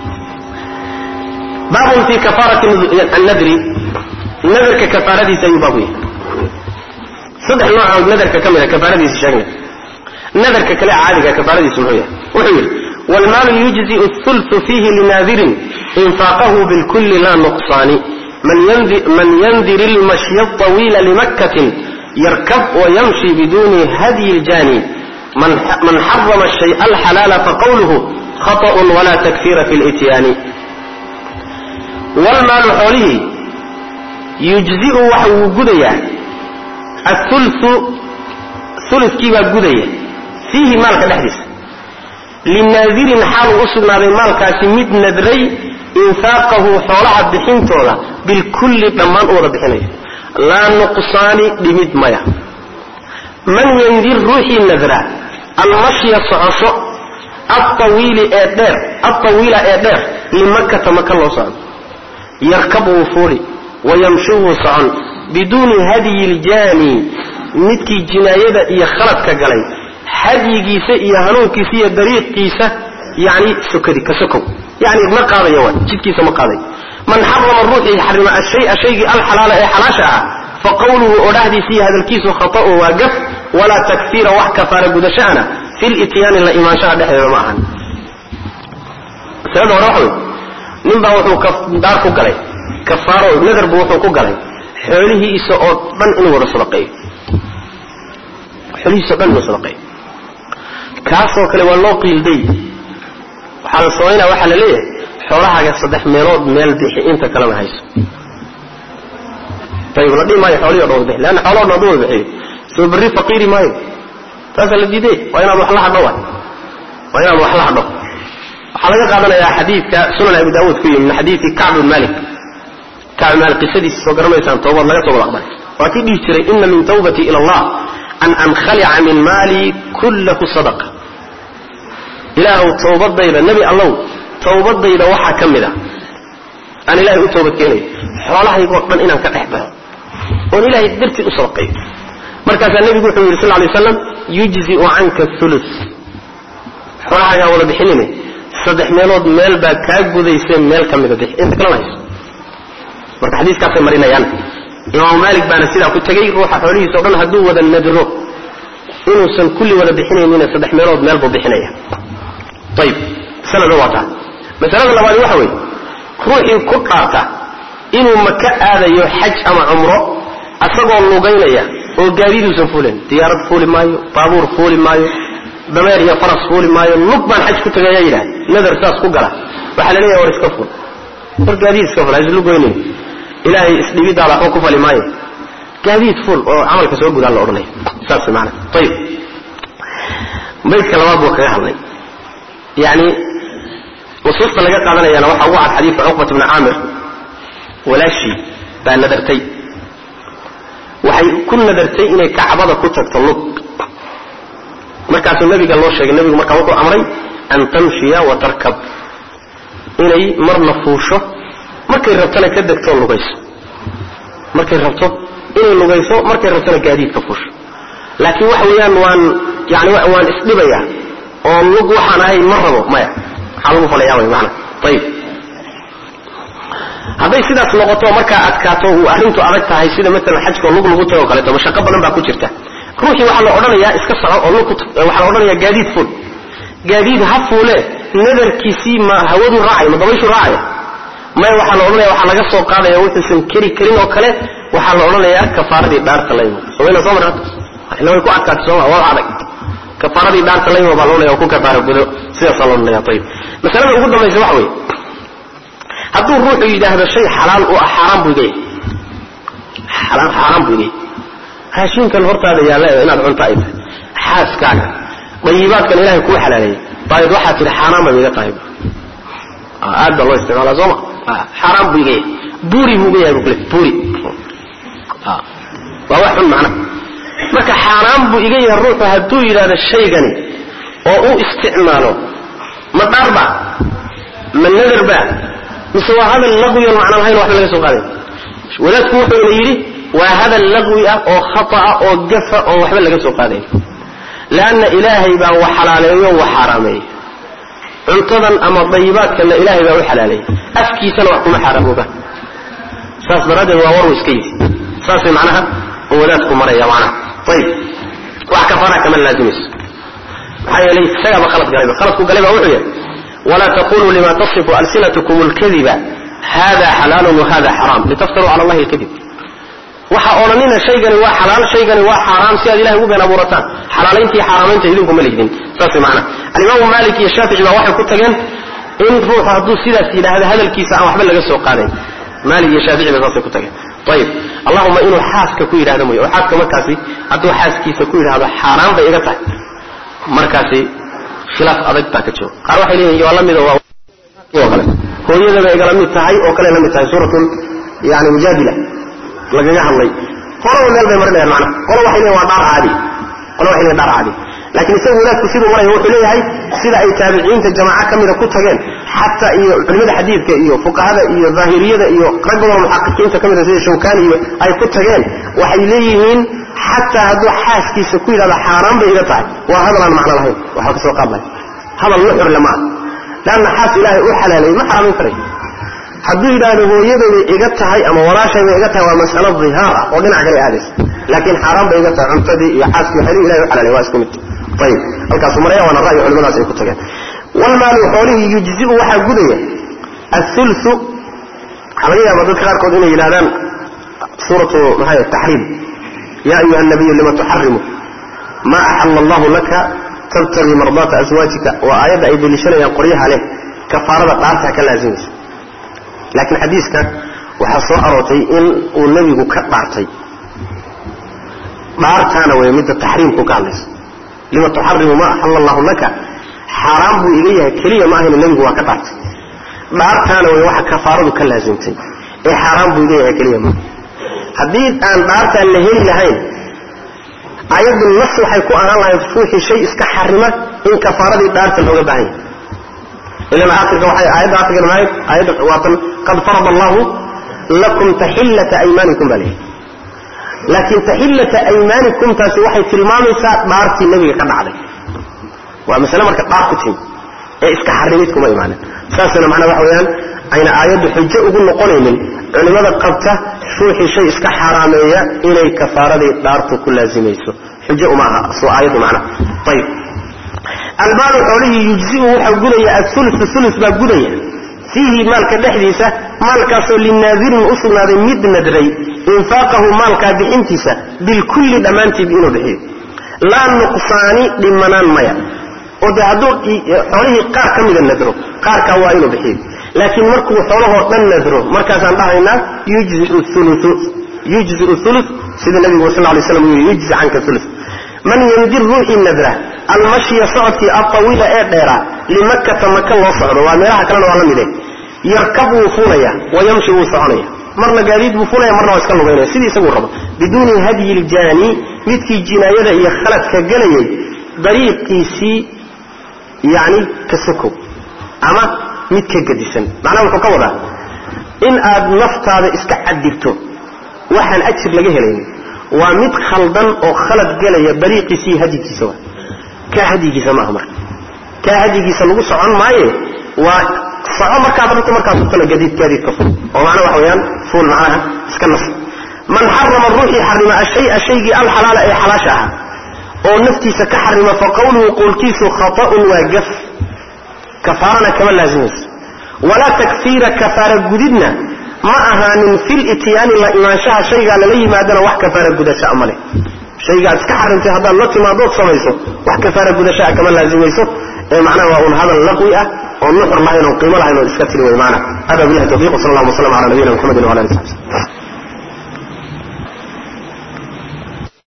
baabun fi kafaarati annadri nadarka kafaaradiisa ayuu baabu yahay saddex noocood nadarka ka mida kafaaradiisa sheegnay nadarka kale caadiga kafaaradiisu muxuu yahay wuxuu yidhi waalmaalu yujzi'u athulthu fiihi linaadirin infaaqahu bilkulli laa nuqsaani man yandir ilmashya aطawiila limakkatin yarkab wayamshi biduni hadyi اljani man xarama shayء alxalaala faqawluhu khaطأ wala takfira fi اlityaani wlmaalu xoolihii yujzi'u waxa wuu gudayaa aulu ulukii baa gudaya fiihi maalka dhexdiisa linaadirin xaaluu u sugnaaday maalkaasi mid nadray infaaqahu xoolaha bixintooda bilkulli dhammaan u wada bixinayo laa nuqsaani dhimid maya man yandir ruuxii nadra almashya socosho aawiili ee dheer alطawiila ee dheer limakata maka loo socdo yarkab wuu fuuli wayamshu wuu socon biduuni hadyi iljaani midkii jinaayada iyo khaladka galay hadyigiisa iyo hanuunkiisa iyo dariiqiisa yani sokadi ka sokow yani ma qaadaya waay jidkiisa ma qaadayo man xarama ruuxii xarima ashaya shaygii alxalaala ee xalaasha ah fa qawluhu odhahdiisa iyo hadalkiisu khata'un waa gaf walaa takfiira wax kafaara gudashaana fi lityaani la imaanshaha dhexdeeda ma ahan masalada hore waxa wey nin baa wuxuu daar ku galay kafaaro nadar buu wuxuu ku galay xoolihiisa oo dhan inuu wada sadaqeeyo xoolihiisa o dhan inuu sadaqeeyo kaasoo kale waa loo qiilday waxaa la samaynaya waxaa la leeyahay xoolahaaga saddex meelood meel bixi inta kalena hayso ayib la dhihi maayo xoolihii o dhan wada bixi leanna xoolaho dhan haduu wada bixiyo soo berri faqiiri maayo taasaa la diiday waa inaad wax la hadho waay waa inaad wax la hadho waxaa laga qaadanayaa xadiidka sunan abi daawuud ku yimi min xadiidi kacb bin malik kacb bin malik qisadiisa soo garanaysaan towbad laga toobad aqbalay waa kii dhihi jiray ina min tawbatii ila allah an ankhalica min maali kullahu sadaqa ilaahuw towbadayda nebi allow towbadayda waxaa ka mid a aan ilahay u toobad keenayo xoolahaygoo dhan inaan ka dhex baxo oon ilaahay dartii u sadaqayo markaasaa nebigu wuxuu yidhi sal lay slam yujzi'u canka ulu xoolahaagaa wada bixinine saddex meelood meel baa kaa gudayse meel ka mida bixi inta kalena hayso marka xadiiskaasay marinayaan imaamu maalik baana sidaa ku tegey ruuxa xoolihiisa o dhan hadduu wada nadro inuusan kulli wada bixinaynina saddex meelood meel buu bixinaya ayib masalada waa taa masalada labaadi waxa weeye ruuxii ku dhaarta inuu maka aadayo xaj ama cumro asagoo lugaynaya oo gaadiiduusan fuulin diyaarad fuuli maayo baabuur fuuli maayo dameer iyo faras fuuli maayo lug baan xaj ku tagayaa yidhaha nadar saas ku gala waxaa la leeyahay war iska ful war gaadiid iska ful haislugoynin ilaahay isdhibidaada waxba ku fali maayo gaadiid ful oo camalka soo gudaan la odhanaya saas maana ayib baydka labaad buu kaga hadlay yani nusuusta laga qaadanayana waxaa ugu cad xadiidka cuqbat bni caamir walaashii baa nadartay waxay ku nadartay inay kacbada ku tagto lug markaasuu nabiga loo sheegay nabigu markaa wuxuu amray an tamshiya wa tarkab inay marna fuusho markay rabtona ka degtoo lugayso markay rabto inay lugayso markay rabtona gaadiidka fuusho laakiin waxa weeyaan waan yani waan isdhibayaa oo lug waxaan ahay ma rabo maya maxaa lagu falayaa way maana ayib hadday sidaas noqoto markaa adkaato uu arrintu adag tahay sida maalan xajkao lug lagu tago o kaleeto mashaqo badan baa ku jirta ruuxii waxaa la odhanayaa iska soco oo lug waxaa la odhanayaa gaadiid fuul gaadiid ha fuule nadarkiisii ma hawadu raacay ma dabayshu raacaya maya waxaa la odhanaya waxaa laga soo qaadaya wuxuusan keri karin oo kale waxaa la odhanayaa kafaaradii dhaarta la yimo somayna soo marra ila way ku adkaatay sooma waa adag kafaaradii dhaarta la yimo baa la odhanaya oo ku kafaara gudo sidaasaa la odhanaya ayib masalada ugu dambaysa waxa weeye hadduu ruuxu yidhaahdo shay xalaal u ah xaaraan buu igaya xaaraan buu igaya raashinkan hortaada yaalla inaad cunta ay tahay xaaskaaga dayibaadkan ilahay kuu xalaaleeyey baayad waxaa tidhi xaaraan bay iga tahay aad baa loo isticmaala sooma xaaraan buu iga yahay buuri buu uga yahay bu kule buuri waa wax xun macna marka xaaraan buu iga yahay ruuxu hadduu yidhahdo shaygani oo u isticmaalo ma dhaarba ma nadarba mise waa hadal laqwiyon macna lahayn waxba laga soo qaaday wadaadku wuxuuna yidhi waa hadal laqwi ah oo khata'a oo gafa oon waxba laga soo qaadayn leanna ilaahay baa wax xalaaleeyo wax xaaraameeyo cuntadan ama dayibaadkanna ilaahay baa u xalaaleeyey afkiisana wax kuma xaaraamoba saas daraaddeed waa waruu iska yidi saasay macnaha oo wadaadku maraya macnaha ayib wax kafaara kama laazimayso maxaa yeelay isagaaba khalad galayba khaladku galay baa wuxuu yahay walaa taquluu lima tasifu alsinatkum اlkadiba hada xalaalun wahada xaraam litaftaruu cala allahi اlkadib waxa odhanina shaygani waa xalaal shaygani waa xaaraam si aad ilahay ugu been abuurataan xalaalayntii xaaraamaynta idinku ma lihdin saas macna alimaamu maalik iyo shaafici baa waxay ku tageen in ruuxu hadduu sidaas yidhaahdo hadalkiisa aan waxba laga soo qaadayn maalik iyo shaafici ba saasay ku tageen ayib allahuma inuu xaaska ku yidhahdo mooye oo xaaska markaasi hadduu xaaskiisa ku yidhahdo xaaraan bay iga tahay markaasi khilaaf adag baa ka jiro qaar waxay leeyihin waa la mid oo kale hooyadaba igala mid tahay oo kale la mid tahay suuratun yani mujaadila lagaga hadlay qolaba meel bay marinayaan macnaha qolo waxay leeyihin waa dhaar caadi qolo waxay leeyihin dhaar caadi laakiin isagu wadaadku siduu maraya wuxuu leeyahay sida ay taabiciinta jamaaco ka mida ku tageen xataa iyo culimada xadiidka iyo fuqahada iyo daahiriyada iyo rag badanoo muxaqiqiinta ka mida sida shawkani iyo ay ku tageen waxay leeyihiin xataa hadduu xaaskiisa ku yidhahdo xaaraan bay iga tahay waa hadal aan macno lahayn waxaa ka soo qaadlay hadal la xurle ma ah leanna xaas ilaahay u xalaaleeyey ma xaraamin karay hadduu yidhaahdo hooyadayday iga tahay ama walaashayday iga tahay waa mas'alo dihaar ah oo dhinac kale aadaysa laakiin xaaraan bay iga tahay cuntadii iyo xaaskii waxay ilahay u xalaalay waa isku mid ayib halkaasuu maraya waana ra'yi culimadaas ay ku tageen walmaalu xoolihii yujzi'u waxaa gudaya athulthu waxaa laga yaaba dadka qaarkood inay yidhahdaan suuratu maxay taxriim ya ayuha nabiyu lima tuxarimu ma axala allahu laka tabtagii mardaata aswaajika waa aayadda ay deliishanayaan qoryaha leh kafaarada dhaartaa ka laazimaysa laakiin xadiiska waxaa soo aroortay in uu nebigu ka dhaartay dhaartaana way midda taxriimku ka hadlaysa lima tuxarimu ma axala allahu laka xaaraan buu iga yahay keliya ma ahayna nebigu waa ka dhaartay dhaartaana way waxa kafaaradu ka laasimtay ee xaaraan buu iga yahay keliya ma haddii aan dhaartaan la heli lahayn ayaddu nas waxay ku ahaan lahayd ruuxii shay iska xarima in kafaaradii dhaarta looga baahan yahay ilan aakhirka waxay aayadda aakhirka mahayd aayadda waatan qad farada allahu lakum taxillata aymaanikum baa leeyahay laakiin taxillata aymaanikum taasi waxay tilmaamaysaa dhaartii nebiga ka dhacday waa masale marka dhaar ku timi ee iska xarimid kuma imaanin saasna macnaa waxa weeyaan ayna aayaddu xujo ugu noqonaynin culimmada qabta ruuxii shay iska xaaraameeya inay kafaaradii dhaartu ku laazimayso xujo uma aha soo aayaddu macnaha ayib albaalu xoolihii yujziu waxaa gudaya aulu ulu baa gudaya fiihi maalka dhexdiisa maalkaasoo linaadirin u sugnaaday mid nadray infaaqahu maalkaa bixintiisa bilkulli dhammaantiib inuu bixiyo laa nuqsaani dhimanaan maya oo de hadduu xoolihii qaar ka mida nadro qaarkaa waa inuu bixiyo laakiin markuu xoolahoo dhan nadro markaasaan dhahaynaa yujziu ulu sida nabigu sal lay slam uu yii yujzi canka ulu man yandir ruuxii nadra almashya socodkii altawiila ee dheeraa limakkata maka loo socdo waa meelaha kalena waa la mide yarkab wuu fuulaya wayamshi wuu soconaya marna gaadiid buu fulaya marna waa iska lugaynaya sidii isaguu rabo biduuni hadyi ljaani midkii jinaayada iyo khaladka gelayay dariiqiisii yani ka sokow ama mid ka gadisan macnaha wuxuu ka wadaa in aad naftaada iska cadirto waxaan ajir laga helaynin waa mid khaldan oo khalad gelaya dariiqiisii hadyigiisa wa kaa hadyigiisa maaha marka kaa hadyigiisa lagu socon maaye waa soco markaad rabto markaad kutana gadiid gaadiidka ful oo macnaha waxa weeyaan fuul macnaha iska nas man xarama ruuxii xarima ashaya shaygii alxalaala ee xalaasha ahaa oo naftiisa ka xarima fa qawluhu qowlkiisu khata'un waa gaf kafaarana kama laazimayso walaa takfiira kafaara gudidna ma ahaanin fil ityaani la imaanshaha shaygaa lala yimaadana wax kafaara gudashaa ma leh shaygaad iska xarimtay haddaad la timaadood samayso wax kafaara gudashaa kama laazimayso ee macnaha waa un hadal laqwi ah oo nuxur lahayn oo qiimo lahayn oo iska tiri way maana hada billahi tawfiq sal allah waslam ala nabiyina muxamedin wala ali saxbi